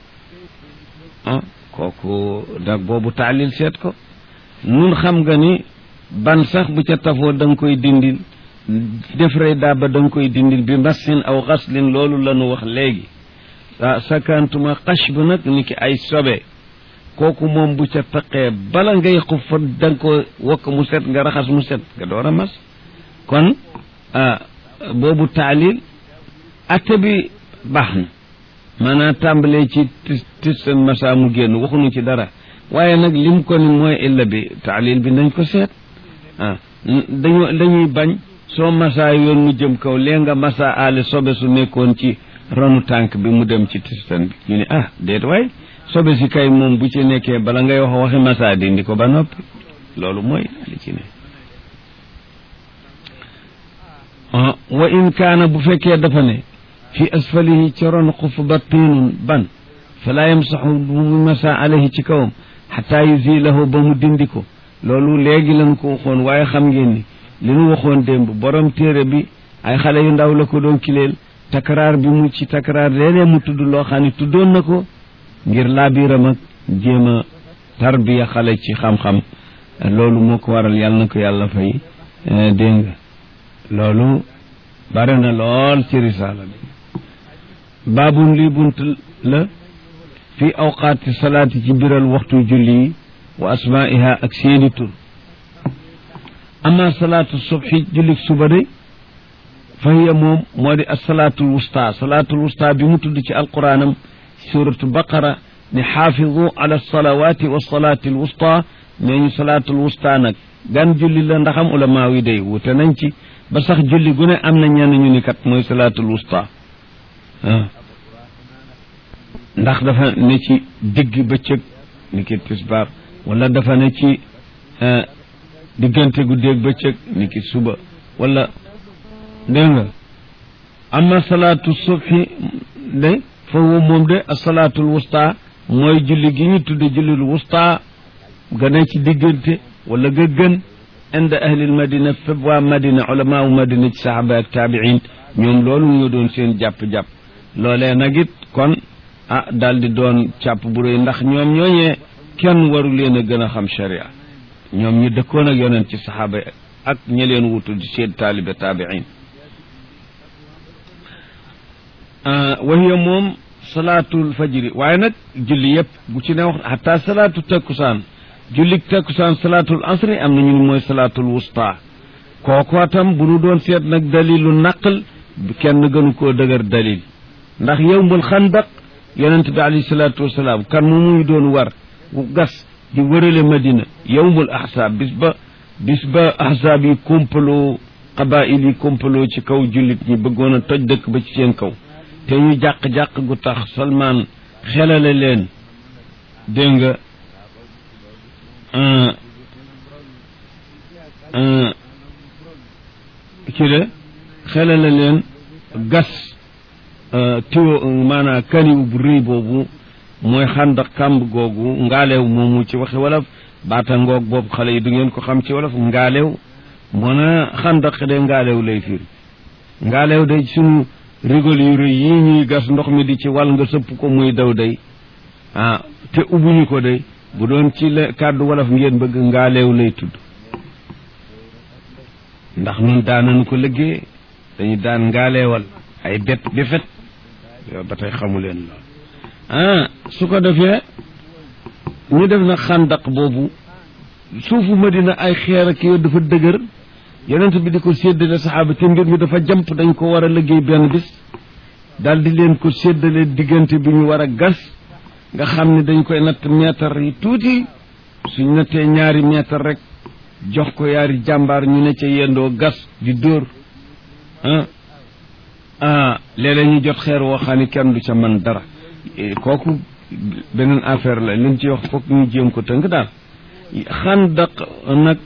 ah kooku nag boobu taalil seet ko nun xam nga ni ban sax bu ca tafoo da nga koy dindil defre daaba da nga koy dindil bi masin aw xaslin loolu la nu wax léegi ah sakantuma qashb nag ni ki ay sobe kooku moom bu ca taqee bala ngay xuffa da nga ko wokk mu set nga raxas mu set nga door a mas kon boobu taalil atte bi baax na maanaam tàmbalee ci tis seen masa mu génn waxuñu ci dara waaye nag lim ko ni mooy illa bi taalil bi nañ ko seet ah dañu dañuy bañ soo masa yoon mu jëm kaw lee nga masa aale sobe su nekkoon ci ronu tànk bi mu dem ci tistan bi ñu ne ah déet waay sobe si kay moom bu ci nekkee bala ngay wax waxi masa dindi ko ba noppi loolu mooy li ci ne wa in kaana bu fekkee dafa ne fi asfalihi ci ron xuf ba tiinun ban falaa yamsaxu bu mu masa alayhi ci kawam xataa yusilahu ba mu dindi ko loolu léegi lañ ko waxoon waaye xam ngeen ni li nu waxoon démb borom téere bi ay xale yu ndaw la ko doon kileel takraar bi mu ci takraar léeg-léeg mu tudd loo xam ne tuddoon na ko ngir laabiram ak jéem a tarbiya xale ci xam-xam loolu moo ko waral yàlla na ko yàlla fay dégg nga loolu bare na lool ci risaala bi baabun lii bunt la fi awqaati salaati ci biral waxtu julli yi wa asmaiha ak seeni tur ama salaatu subhi jullik suba de fa hiya moom moo di assalaatul wusta salaatul wusta bi mu tudd ci alquraanam suratu baqara ne xaafidu ala salawaati wa salaati alwusta nee ñu salaatul wusta nag gan julli la ndaxam ulamaa yi day wute nañ ci ba sax julli gu ne am na ñenn ñu ni kat mooy salaatul wusta ndax dafa ne ci digg bëccëg ni ki tisbaar wala dafa ne ci diggante guddeeg bëccëg ni ki suba wala dégg nga amma salaatu subhi de foofu moom de asalaatul wusta mooy julli gi ñu tudde jullil wusta gane ci diggante wala ga gën inda ahlil madina fépp waa madina ulamaawu madina ci saxaaba ak taabiin ñoom loolu ñu doon seen jàpp-jàpp loolee nag it kon ah daal di doon càpp bu rëy ndax ñoom ñooñee kenn waru leen a gën a xam sharia ñoom ñu dëkkoon ak yonent ci saxaaba ak ñi leen wutu di seen taalibe taabiin wahiya moom salaatul fajri waaye nag julli yëpp bu ci ne wax xataa salaatu takkusaan jullik takkusaan salaatul asri am na ñu mooy salaatul wusta kooku tam bu nu doon seet nag dalilu naqal kenn gënu koo dëgër dalil ndax yowmul xandaq yonent bi alayhi salaatu wasalaam kan mu muy doon war gas di wërale madina yowmul ahsaab bis ba bis ba ahsaab yi kompaloo qabail yi kompaloo ci kaw jullit ñi bëggoon a toj dëkk ba ci seen kaw te ñu jàq-jàq gu tax Salmaan xelale leen dégg nga ci de xelale leen gas tiwo maanaam kaniw bu rëy boobu mooy xàndak kàmb googu ngaaleew moomu ci waxe wolof baata ngoog boobu xale yi du ngeen ko xam ci wolof ngaaleew moo na xàndak de ngaaleew lay firi ngaaleew de sunu rigol yu rëy yi ñuy gas ndox mi di ci wal nga sëpp ko muy daw day ah te ubbuñu ko day bu doon ci la kàddu wolof ngeen bëgg ngaaleew lay tudd ndax nun daanañu ko liggéey dañu daan ngaaleewal ay bet befet yow ba tey xamu leen lool ah su ko defee ñu def na xàndaq boobu suufu madina ay xeer ak yow dafa dëgër yonent bi di ko séddale saxaaba te mbir mi dafa jamp dañ ko war a liggéey benn bis daal di leen ko séddale diggante bi ñu war a gas nga xam ne dañ koy natt meetar yi tuuti suñ nattee ñaari meetar rek jox ko yaari jàmbaar ñu ne ca yendoo gas di dóor ah ah léeg-léeg ñu jot xeer woo xam ne kenn du ca man dara kooku beneen affaire la liñ ci wax foog ñu jéem ko tënk daal xandaq nag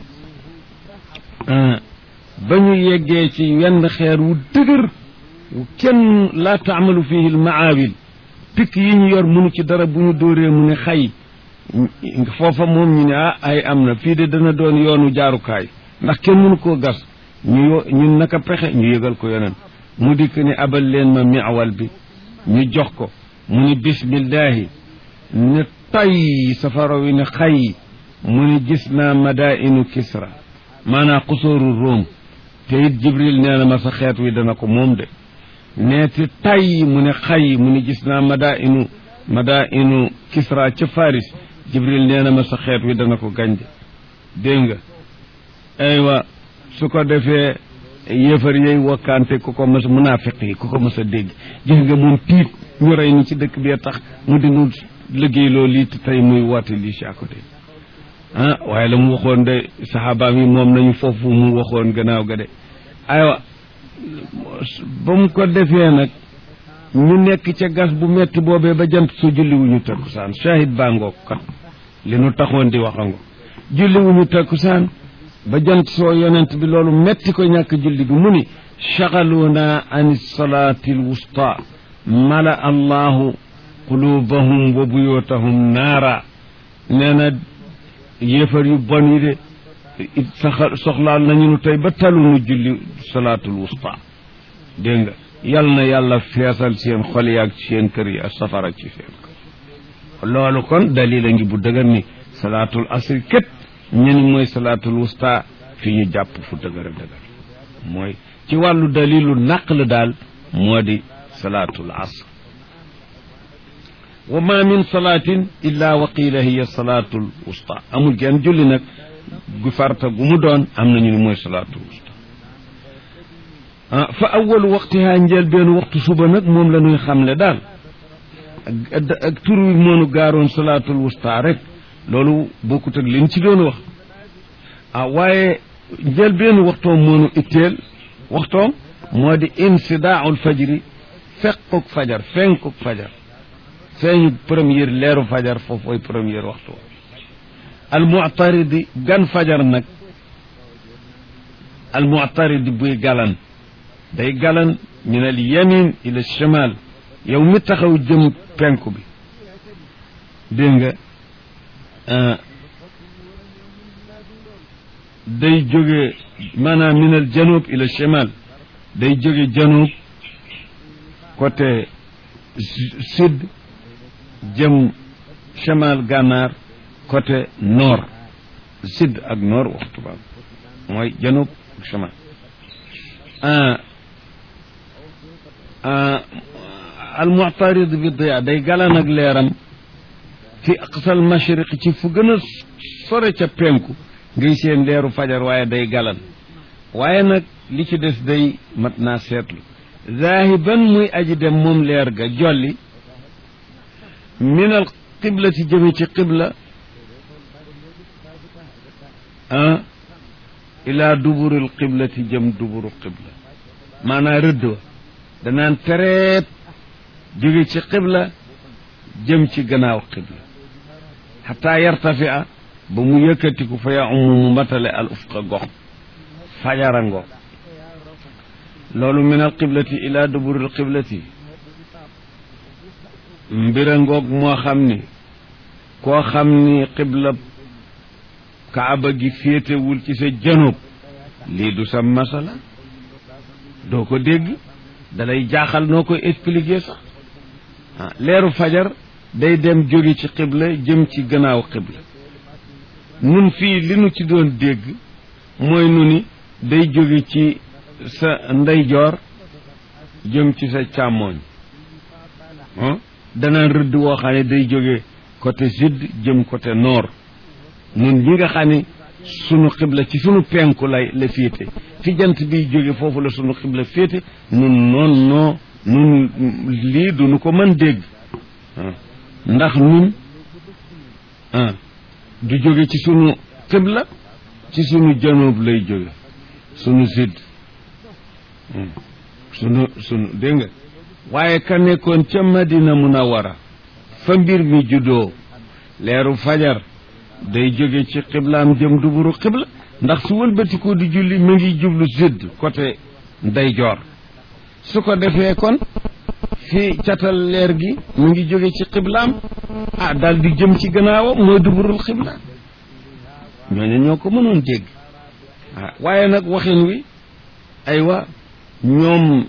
ba ñu yeggee ci wenn xeer wu dëgër kenn laa taamalu fihi l maawil pikk yi ñu yor munu ci dara bu ñu dóoree mu ne xay foofa moom ñu ne ah ay am na fii de dana doon yoonu jaarukaay ndax kenn mënu koo gas ñu ñun naka pexe ñu yëgal ko yeneen mu dikk ni abal leen ma miawal bi ñu jox ko mu ni bismillahi ne tay safara wi ne xay mu ni gis naa madainu kisra maanaam xusóoru róom te it jibril nee na ma sa xeet wi dana ko moom de neeti tay mu ne xay mu ni gis naa madainu madainu kisra ca faris jibril nee na ma sa xeet wi dana ko gañde dégg nga aywa su ko defee yéefar yey wakkaante ku ko mës munaafiq yi ku ko mës a dégg gis nga moom tiit ñu rey ni ci dëkk bi tax mu dinu liggéey loo lii te tey muy woote lii si à côté ah waaye la mu waxoon de saxaabaam yi moom nañu foofu mu waxoon gannaaw ga de aywa ba mu ko defee nag ñu nekk ca gas bu metti boobee ba jant su julliwuñu takkusaan shahid baa ngoog kat li nu taxoon di waxango julliwuñu takkusaan ba jant soo yonent bi loolu metti ko ñàkk julli bi mu ni shagaluuna an salaati alwusta mala allahu qulubahum wa buyutahum naara nee na yéefar yu bon yi de saxa soxlaal nañu nu tey ba talunu julli salaatul wusta dégg nga yal na yàlla feesal seen xol yi ak seen kër yi ak safara ci seen kër loolu kon dalil a ngi bu dëgër ni salaatul asri képp ñen mooy salaatul wusta fi ñu jàpp fu dëgër a dëgër mooy ci wàllu dalilu naql daal moo di salaatul asr wa ma min salaatin illa wa qiila hiya salaatul wusta amul genn julli nag gu farta gu mu doon am nañu ni mooy salaatul wusta ah fa awalu waqtihaa njël benn waxtu suba nag moom la ñuy xamle daal ak ak tur wi moonu gaaroon salaatul wusta rek loolu bokkut ak liñ ci doon wax ah waaye njël benn waxtoom moonu itteel waxtoom moo di insidaaul fajri fequk fajar fenkuk fajar feeñu première leeru fajar foofooy première waxtu al mu'taridi gan fajar nag al mu'taridi buy galan day galan min al yamin ila shimal yow mi taxaw jëm penku bi dégg nga day jóge maanaam min al janub ila shimal day jóge janub côté sud jëm chemal gànnaar côté nord sud ak nord waxtu ba mooy janub ak chemal al mu'tarid bi diya day galan ak leeram fi aqsal mashriq ci fu gën a sore ca penku ngay seen leeru fajar waaye day galan waaye nag li ci des day mat naa seetlu zaahiban muy aji dem moom leer ga jolli min al qiblati jëme ci qibla ah ila duburil qiblati jëm duburu qibla maanaa rëdd wa danaan tereet jóge ci qibla jëm ci gannaaw qibla xataa yartafia ba mu yëkkatiku fa ya umu mu matale al ufqa gox fajara ngoog loolu min al qiblati ila duburil qiblati mbira ngoog moo xam ni koo xam ni qibla kaaba gi féetewul ci sa janub lii du sa masala doo ko dégg dalay jaaxal noo koy expliquer sax ah leeru fajar day dem jóge ci qibla jëm ci gannaaw qibla nun fii li nu ci doon dégg mooy nu ni day jóge ci sa ndeyjoor jëm ci sa càmmooñ ah danaan rëdd woo xam ne day jóge côté sud jëm côté nord nun ñi nga xam ne sunu xibla ci sunu penku lay la féete fi jant bi jóge foofu la sunu xibla féete nun noon noo nun lii du nu ko mën dégg ndax nun ah du jóge ci sunu xibla ci sunu janoob lay jóge sunu sud sunu sunu dégg nga waaye ka nekkoon ca madina munawara fa mbir mi juddoo leeru fajar day jóge ci xiblaam jëm duburu xibla ndax su wëlbatiku di julli mi ngi jublu sud côté ndeyjoor su ko defee kon fi catal leer gi mi ngi jóge ci xiblaam ah daal di jëm ci gannaawam mooy duburul xibla ñooñu ñoo ko mënoon dégg ah waaye nag waxin wi aywa ñoom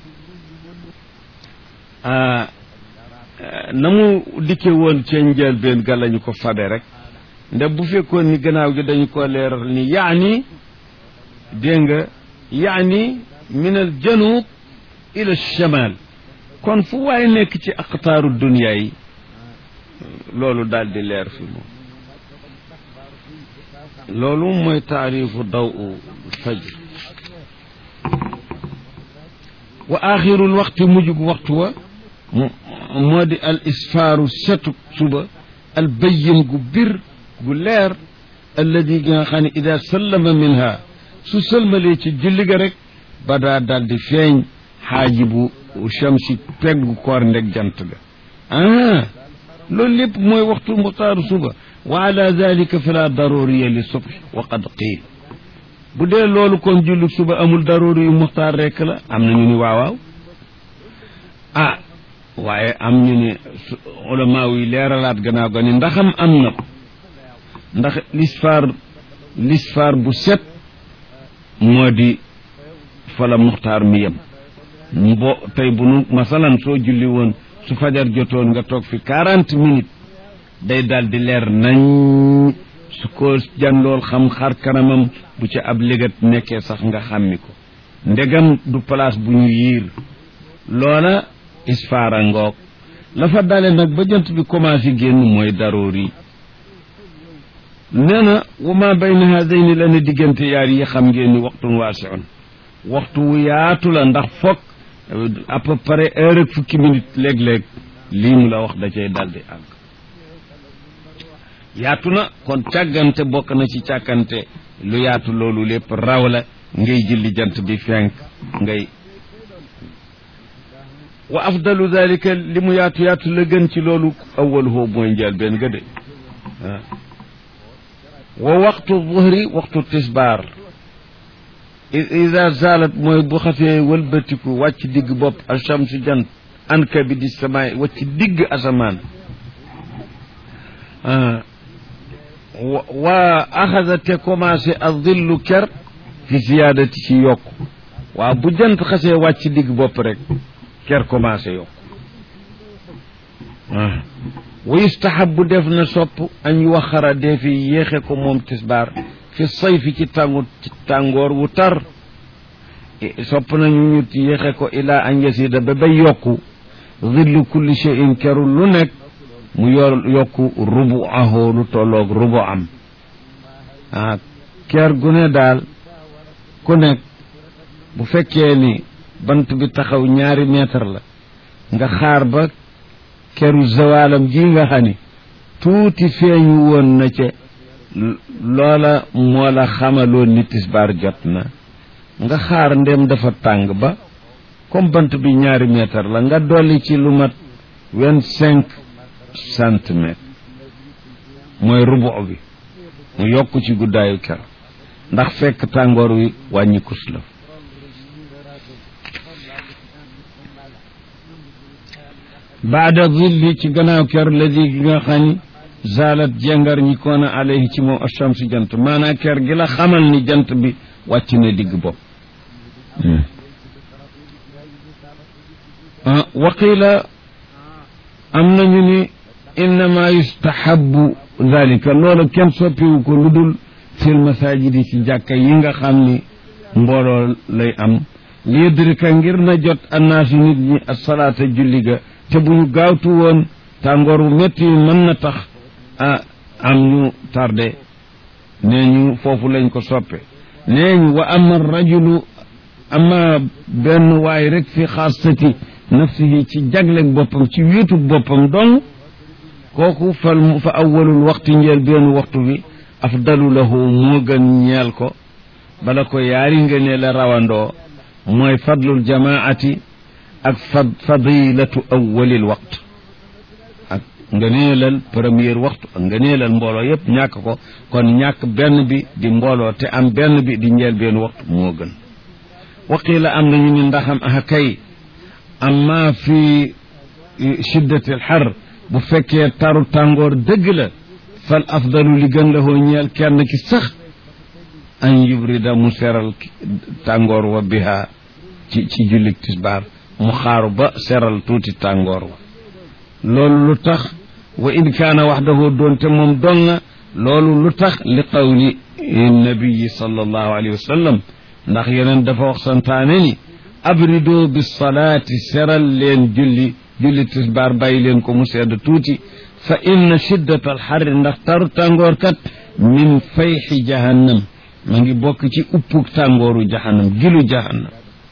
na mu dikke woon ca njëlbeen ga lañu ko fabe rek nde bu fekkoon ni gannaaw gi dañu ko leeral ni yaani dégg nga yaani min al janub ila shamal kon fu waay nekk ci aqtaaru dunia yi loolu daal di leer fi moom loolu mooy taarifu daw u fajr wa axirul waxti mujjug waxtu wa moo di al isfaaru setu suba al bayyin gu bir gu leer alladi gi nga xam ne ida sallama minha su sëlmalee ci julli ga rek ba daa dal di feeñ xaajibu shamsi peggu koor ndeg jant ga ah loolu lépp mooy waxtu muxtaaru suba wa ala dalika fala daruriya li subh wa qad qiil bu dee loolu kon julli suba amul daruri yu muxtaar rekk la am na ñu ni waawaaw ah waaye am ñu ni ulama yi leeralaat gannaaw ga ni ndaxam am na ndax lisfaar lisfaar bu set moo di fala muxtaar mi yem mbo tey bu nu masalan soo julli woon su fajar jotoon nga toog fi quarante minutes day daal di leer nañ su ko janlool xam xar kanamam bu ca ab légat nekkee sax nga xàmmi ko ndegam du place bu ñu yiir loola isfaara ngoog la fa dale nag ba jant bi commencé génn mooy daroor yi nee na wa ma bayna hadayni la ne diggante yaar yi xam ngeen ni waxtun waasiun waxtu wu yaatu la ndax foog à peu près heure ak fukki minute léeg-léeg lii mu la wax da cay daldi àgg yaatu na kon càggante bokk na ci càggante lu yaatu loolu lépp raw la ngay julli jant bi fenk ngay wa afdalu dalika li mu yaatu yaatu la gën ci loolu awaluhu mooy njël benn ga de wa waxtu zuhri waxtu tisbaar ida zalat mooy bu xasee wëlbatiku wàcc digg bopp alchamsu jant anka bi di samaay wàcc digg asamaan wa axada te commencé a dillu ker fi ziyaadati ci yokk waaw bu jant xasee wàcc digg bopp rek ker commencé yokk wa yustahabu def na sopp añ waxara dee fi yéexe ko moom tisbaar fi sayfi ci tàngu ci tàngoor wu tar sopp nañu ñu yéexe ko ilaa an yasida ba bay yokku zillu kulli shay'in keru lu nekk mu yor yokku rubu ahoo lu tolloog rubu am ah ker gu ne daal ku nekk bu fekkee ni bant bi taxaw ñaari mètre la nga xaar ba keru zawaalam ji nga xam ni tuuti feeñu woon na ca loola moo la xamaloon ni tisbaar jot na nga xaar ndem dafa tàng ba comme bant bi ñaari mètre la nga dolli ci lu mat vingt cinq centimètres mooy rubu bi mu yokk ci guddaayu ker ndax fekk tàngoor wi wàññi kus la baada zilli ci gannaaw ker ladi gi nga xam ni zalat jengar ñi koona alayhi ci moom achamsi jant maanaa ker gi la xamal ni jant bi wàcc na digg bopp waqila am nañu ni innama yustahabu dalika loolu kenn soppiwu ko lu dul fil masajidi ci jàkka yi nga xam ni mbooloo lay am liyudrika ngir na jot annaasu nit ñi asalaata julli ga te bu ñu gaawtu woon tàngoor wu métti yi mën na tax ah am ñu tardé nee ñu foofu lañ ko soppe nee ñu wa ama rajulu ama benn waay rek fi xaasati nafsihi ci jagleg boppam ci wiitu boppam dong kooku fal fa awwalul waxtu njeel benn waxtu bi afdalu lahu moo gën ñeel ko bala ko yaari nga ne la rawandoo mooy fadlul jamaati ak fad fadilatu awwalil waxtu ak ngëneelal premier waxtu ak ngëneelal mbooloo yépp ñàkk ko kon ñàkk benn bi di mbooloo te am benn bi di njeel benn waxtu moo gën waqiila am nañu ni ndaxam ah kay amma fi shiddatil xar bu fekkee taru tàngoor dëgg la fal afdalu li gën la hoo ñeel kenn ki sax an yubrida mu seral tàngoor wa biha ci ci jullik tisbaar mu xaaru ba seral tuuti tàngoor wa loolu lu tax wa in kaana waxdahu doonte moom donga loolu lu tax li qawli nabiyi sallallahu alayhi wa sallam ndax yeneen dafa wax santaane ni abrido bi salaati seral leen julli julli tisbaar bàyyi leen ko mu sedd tuuti fa inna shiddat alxarri ndax taru tàngoor kat min fayxi jahannam ma ngi bokk ci uppuk tàngooru jahannam gilu jahannam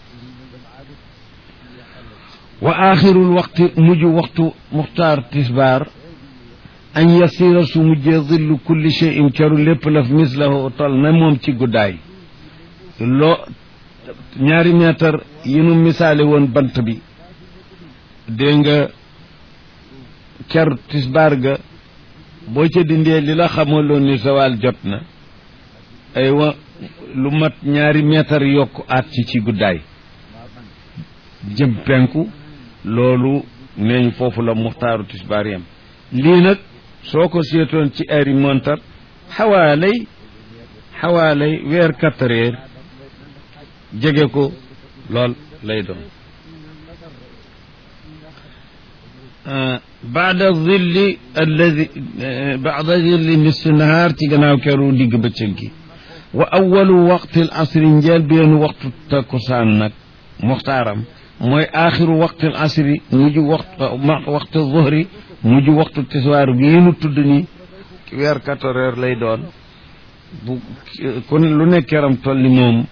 wa axirul waxti mujj waxtu muxtaar tisbaar an yasira su mujjee zillu kulli cheyin caru lépp laf mislahu tol na moom ci guddaay loo ñaari meetar yi nu misaale woon bant bi dégg nga ker tisbaar ga boo ca dindee li la xamaloon ni zawal jot na aywa lu mat ñaari meetar yokk aat ci ci guddaay jëm penku loolu neeñ foofu la muxtaaru tisbaar yam lii nag soo ko seetoon ci heure yi montar xawaalay xawaalay weer quatre heures jege ko lool lay doon baada zilli alladi baada zilli nisfi nahaar ci gannaaw keru digg bëccëg gi wa awalu waqtil asri njeel benn waxtu takkusaan nag muxtaaram mooy aaxiru waqtil asri mujj waxtu waxtu zuhri mujj waxtu tiswaar bii nu tudd nii weer quatorze heures lay doon bu kon lu nekk yaram toll ni moom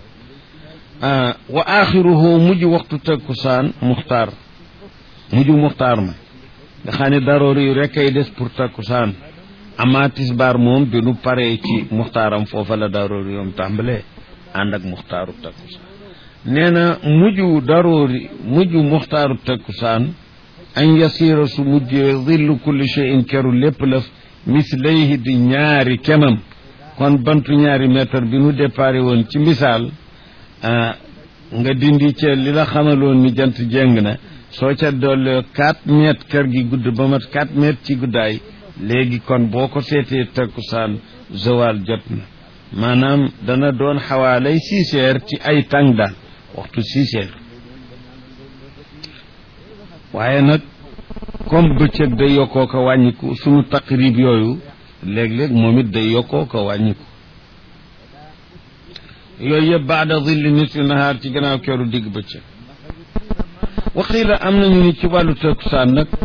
wa aaxiruhu mujj waxtu takkusaan muxtaar mujj muxtaar ma nga xam ne daroori yu rek ay des pour takkusaan amaa tisbaar moom bi nu paree ci muxtaaram foofa la daroori yoom tàmbalee ànd ak muxtaaru takkusaan nee na mujj daroori mujj muxtaaru takkusaan an yasiira su mujjee zillu kulli shay'in keru lépp lëf mislayhi di ñaari kemam kon bantu ñaari mètre bi nu déparé woon ci misaal nga dindi ca li la xamaloon ni jant jéng na soo ca doole quatre mètres kër gi gudd ba mat quatre mètres ci guddaay léegi kon boo ko seetee takkusaan zawal jot na maanaam dana doon xawaalay six heures ci ay tàng daal waxtu six heures waaye nag comme bëccëg day yokkoo ko wàññiku sunu taqrib yooyu léeg-léeg moom it day yokkoo ko wàññiku yooyu yëpp baada zilli nisfi nahaar ci gannaaw keeru digg bëccëg waxiila am nañu ni ci wàllu takkusaan nag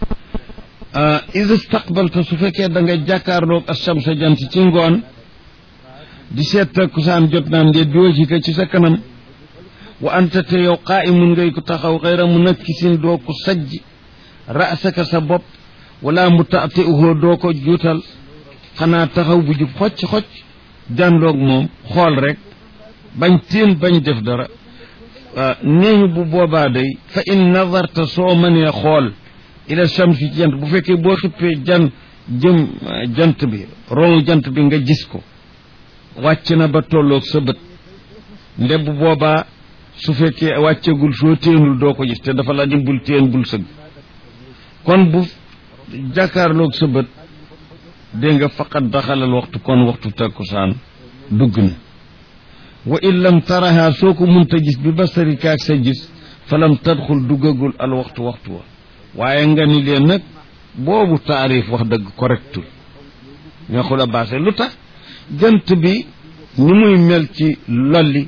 is istaqbalta su fekkee da nga jàkkaarloog ashamsa jant ci ngoon di seet takkusaan jot naam ndeet bi wajhika ci sa kanam wa anta te yow qaa'imun ngay ko taxaw xayra munakkisin doo ko sajj ra'saka sa bopp wala mutaati'uhu doo ko juutal xanaa taxaw bu jub xocc xocc jàndoog moom xool rek bañ teen bañ def dara neeñu bu boobaa day fa in nazarta soo mënee xool ila shamsi jant bu fekkee boo xippee jan jëm jant bi ronu jant bi nga gis ko wàcc na ba tolloog sa bët nde bu boobaa su fekkee wàccegul soo téenul doo ko gis te dafa la ni bul téen bul sëgg kon bu jàkkaarloog sa bët dégg nga faqat daxalal waxtu kon waxtu takkusaan dugg na wa in lam taraha soo ko munta gis bi basarika ak sa gis falam tadxul duggagul al waxtu waxtu wa waaye nga ni leen nag boobu taarif wax dëgg correctul neexul a baase lu tax jant bi ni muy mel ci lolli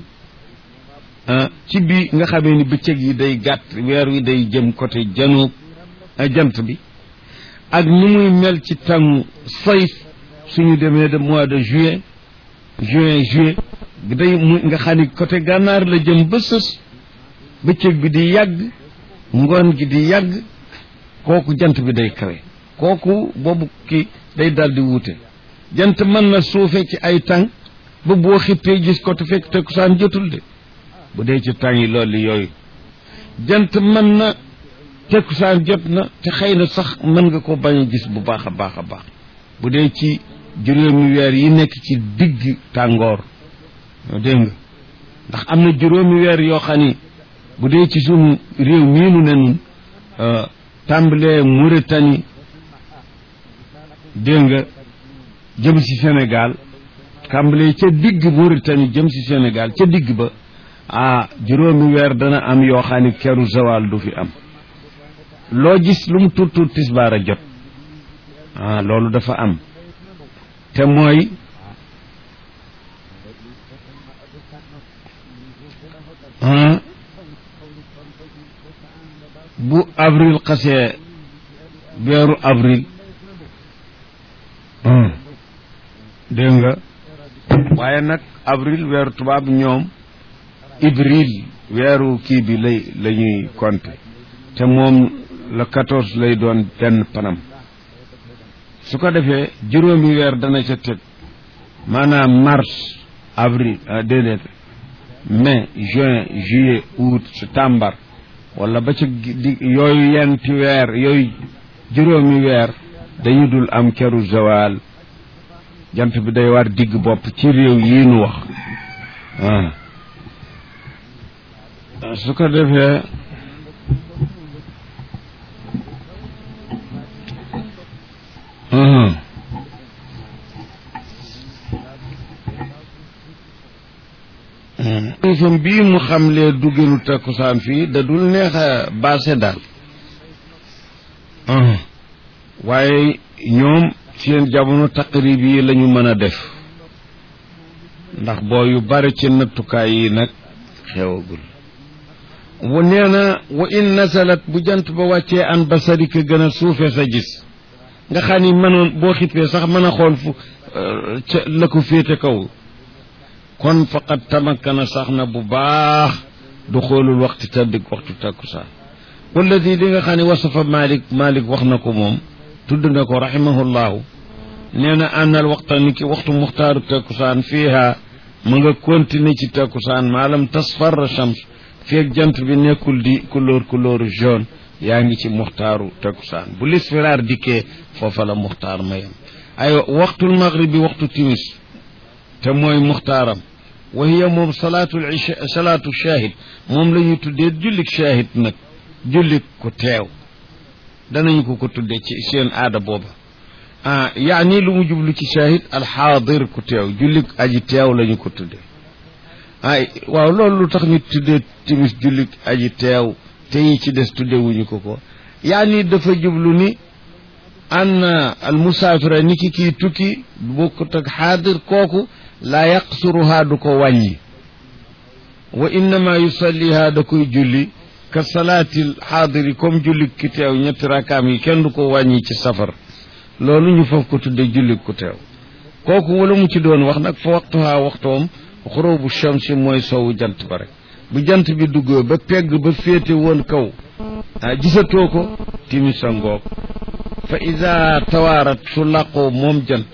ci bi nga xamee ni bëccëg yi day gàtt weer wi day jëm côté janoob jant bi ak ni muy mel ci tàngu sayf suñu demee de mois de juin juin juillet day mu nga xam ni côté gànnaar la jëm ba sës bëccëg bi di yàgg ngoon gi di yàgg kooku jant bi day kawe kooku boobu kii day dal di wuute jant mën na suufe ci ay tàng ba boo xippee gis ko te fekk takkusaan jotul de bu dee ci tàng yi loolu yooyu jant mën na takkusaan jot na te xëy na sax mën nga ko bañ a gis bu baax a baax a baax bu dee ci juróomi weer yi nekk ci digg tàngoor dégg nga ndax am na juróomi weer yoo xam ni bu dee ci sunu réew miinu ne nun tàmbalee Mauritanie dégg nga jëm si Sénégal tàmbalee ca digg Mauritanie jëm si Sénégal ca digg ba ah juróomi weer dana am yoo xam ni keru zawal du fi am loo gis lu mu tuut tuut tisbaar a jot ah loolu dafa am te mooy bu avril xasee weeru avril dégg nga waaye nag avril weeru tubaab ñoom ivril weeru kii bi lay la ñuy compter te moom le quatorze lay doon benn panam su ko defee juróomi weer dana ca teg maanaam mars avril déedéet mai juin juillet août septembre wala ba ci di yooyu yenti weer yooyu juróomi weer dañu dul am keru zawal jant bi day war digg bopp ci réew yii nu wax su ko defee fam bii mu xamlee dugginu takkusaan fii da dul neex a baase daal waaye ñoom seen jamono taqrib yi la ñu mën a def ndax boo yu bari ci nattukaay yi nag xewagul wa nee na wa in nasalat bu jant ba wàccee an basarika gën a suufe sa gis nga xam ni mënoon boo xippee sax mën a xool fu ca la ko féete kaw kon faqad tamakkana sax na bu baax du xoolul waxtu taddig waxtu takkusaan walladi li nga xam ne wasafa malik malik wax na ko moom tudd na ko rahimahullahu nee na ànnal waxta ni ki waxtu muxtaaru takkusaan fiiha ma nga continuer ci takkusaan maalam tasfarra shams feeg jant bi nekkul di couleur couleur jaune yaa ngi ci muxtaaru takkusaan bu lisfiraar dikkee foofa la muxtaar mayam ay waxtul maghrib bi waxtu timis te mooy muxtaaram wa hiya moom salaatul isha salaatu shahid moom la ñu tuddee jullik shahid nag jullik ku teew danañu ko ko tuddee ci seen aada booba ah yaani lu mu jublu ci shahid alxaadir ku teew jullik aji teew la ñu ko tuddee ay waaw loolu lu tax ñu tuddee timis jullik aji teew te yi ci des tuddewuñu ko ko yaani dafa jublu ni an al musaafira ni ki kii tukki bokkut ak xaadir kooku laa yaqsuruhaa du ko wàññi wa innama yusallihaa da koy julli ka salaatil xaadiri comme julli ki teew ñetti rakaam yi kenn du ko wàññi ci safar loolu ñu foofu ko tudde julli ku teew kooku wala mu ci doon wax nag fa waxtuhaa waxtoom xurubu shamsi mooy sowu jant ba rek bu jant bi duggoo ba pegg ba féete woon kaw ah gisatoo ko timisa ngoog fa ida tawaarat su làqoo moom jant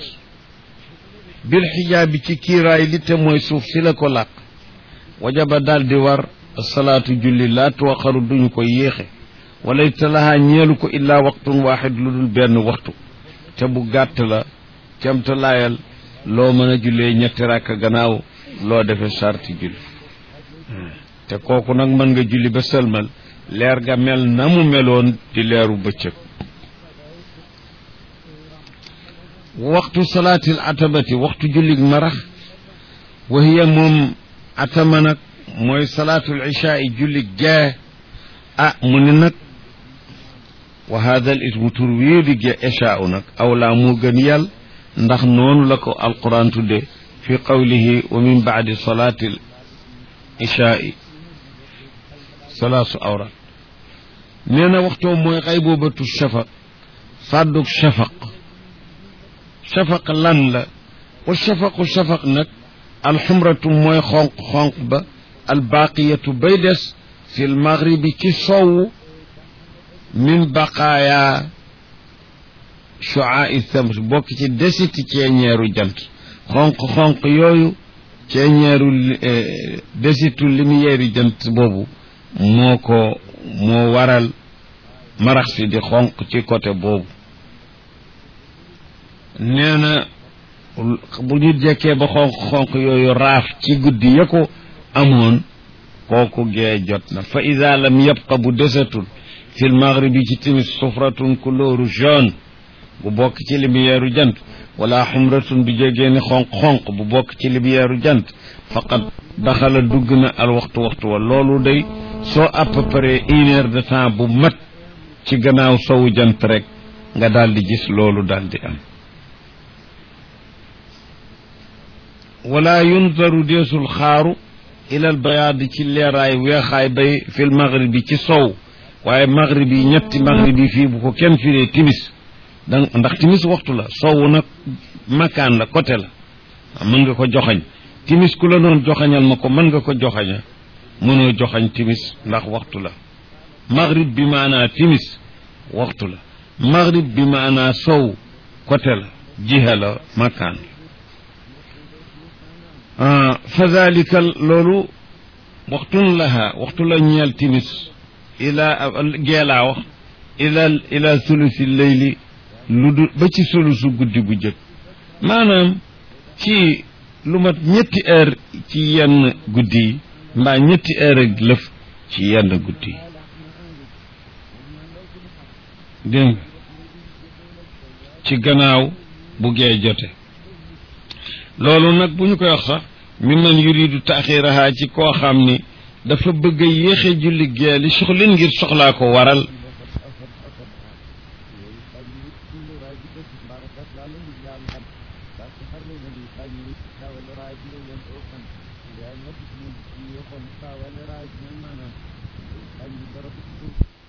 bil xijaabi ci kiiraay li te mooy suuf si la ko làq wajaba daal di war salaatu julli laa tuwaxaru duñu ko yéexe wala talahaa ñeelu ko illaa waxtun waaxid lu dul benn waxtu te bu gàtt la cemta laayal loo mën a jullee ñetti rakk gannaaw loo defe sarti julli te kooku nag mën nga julli ba sëlmal leer ga mel na mu meloon di leeru bëccëg waxtu salaatil atabati waxtu jullig marax wa hiya moom atama nag mooy salaatul ishaa i jullig gee ah mu ne nag wa hada al ismu tur wii di gee ishaa u nag awlaa moo gën yàll ndax noonu la ko alquran tudde fi qawlihi wa min baadi salaatil ishaa i salaasu awraat nee na waxtoo mooy xay boobatu shafaq fàddug shafaq shafaq lan la wa shafaqu shafaq nag alxumratu mooy xonq-xonq ba albaqiyatu bay des fi lmaghribi ci sowu min baqaaya shuaai shams bokk ci desiti ceeñeeru jant xonq-xonq yooyu ceeñeeru desitu lumière jant boobu moo ko moo waral marax si di xonq ci côté boobu nee na bu ñu jekkee ba xonq-xonq yooyu raaf ci guddi ya ko amoon kooku gee jot na fa ida lam yabqa bu desatul fi l maghribi ci timis sufratun couleur jaune bu bokk ci lumière jant wala xumratun bi jegee ni xonq-xonq bu bokk ci lumière jant faqat daxala dugg na al waxtu waxtu wa loolu day soo à peu près une heure de temps bu mat ci gannaaw sowu jant rek nga daal di gis loolu daal di am wala yunzaru deesul xaaru ilal bayaadi ci leeraay weexaay bay fil maghribi ci sow waaye maghribi yi ñetti maghribi yi fii bu ko kenn firee timis dan ndax timis waxtu la sow nag makaan la côté la mën nga ko joxañ timis ku la noon joxañal ma ko mën nga ko joxaña mënoo joxañ timis ndax waxtu la maghrib bi maanaa timis waxtu la maghrib bi maanaa sow côté la jiha la makaan la fa dalika loolu waxtun laha waxtu la ñeel timis ila geelaa wax ila ila sulusi leyli lu du ba ci sulusu guddi gu jëkk maanaam ci lu mat ñetti heure ci yenn guddi yi mbaa ñetti heure ak lëf ci yenn guddi yi dégg nga ci gannaaw bu gee jote loolu nag bu ñu koy wax sax mi man yuridu taaxiraha ci koo xam ni dafa bëgg a yéexe julli gee li soxlin ngir soxlaa ko waral yaa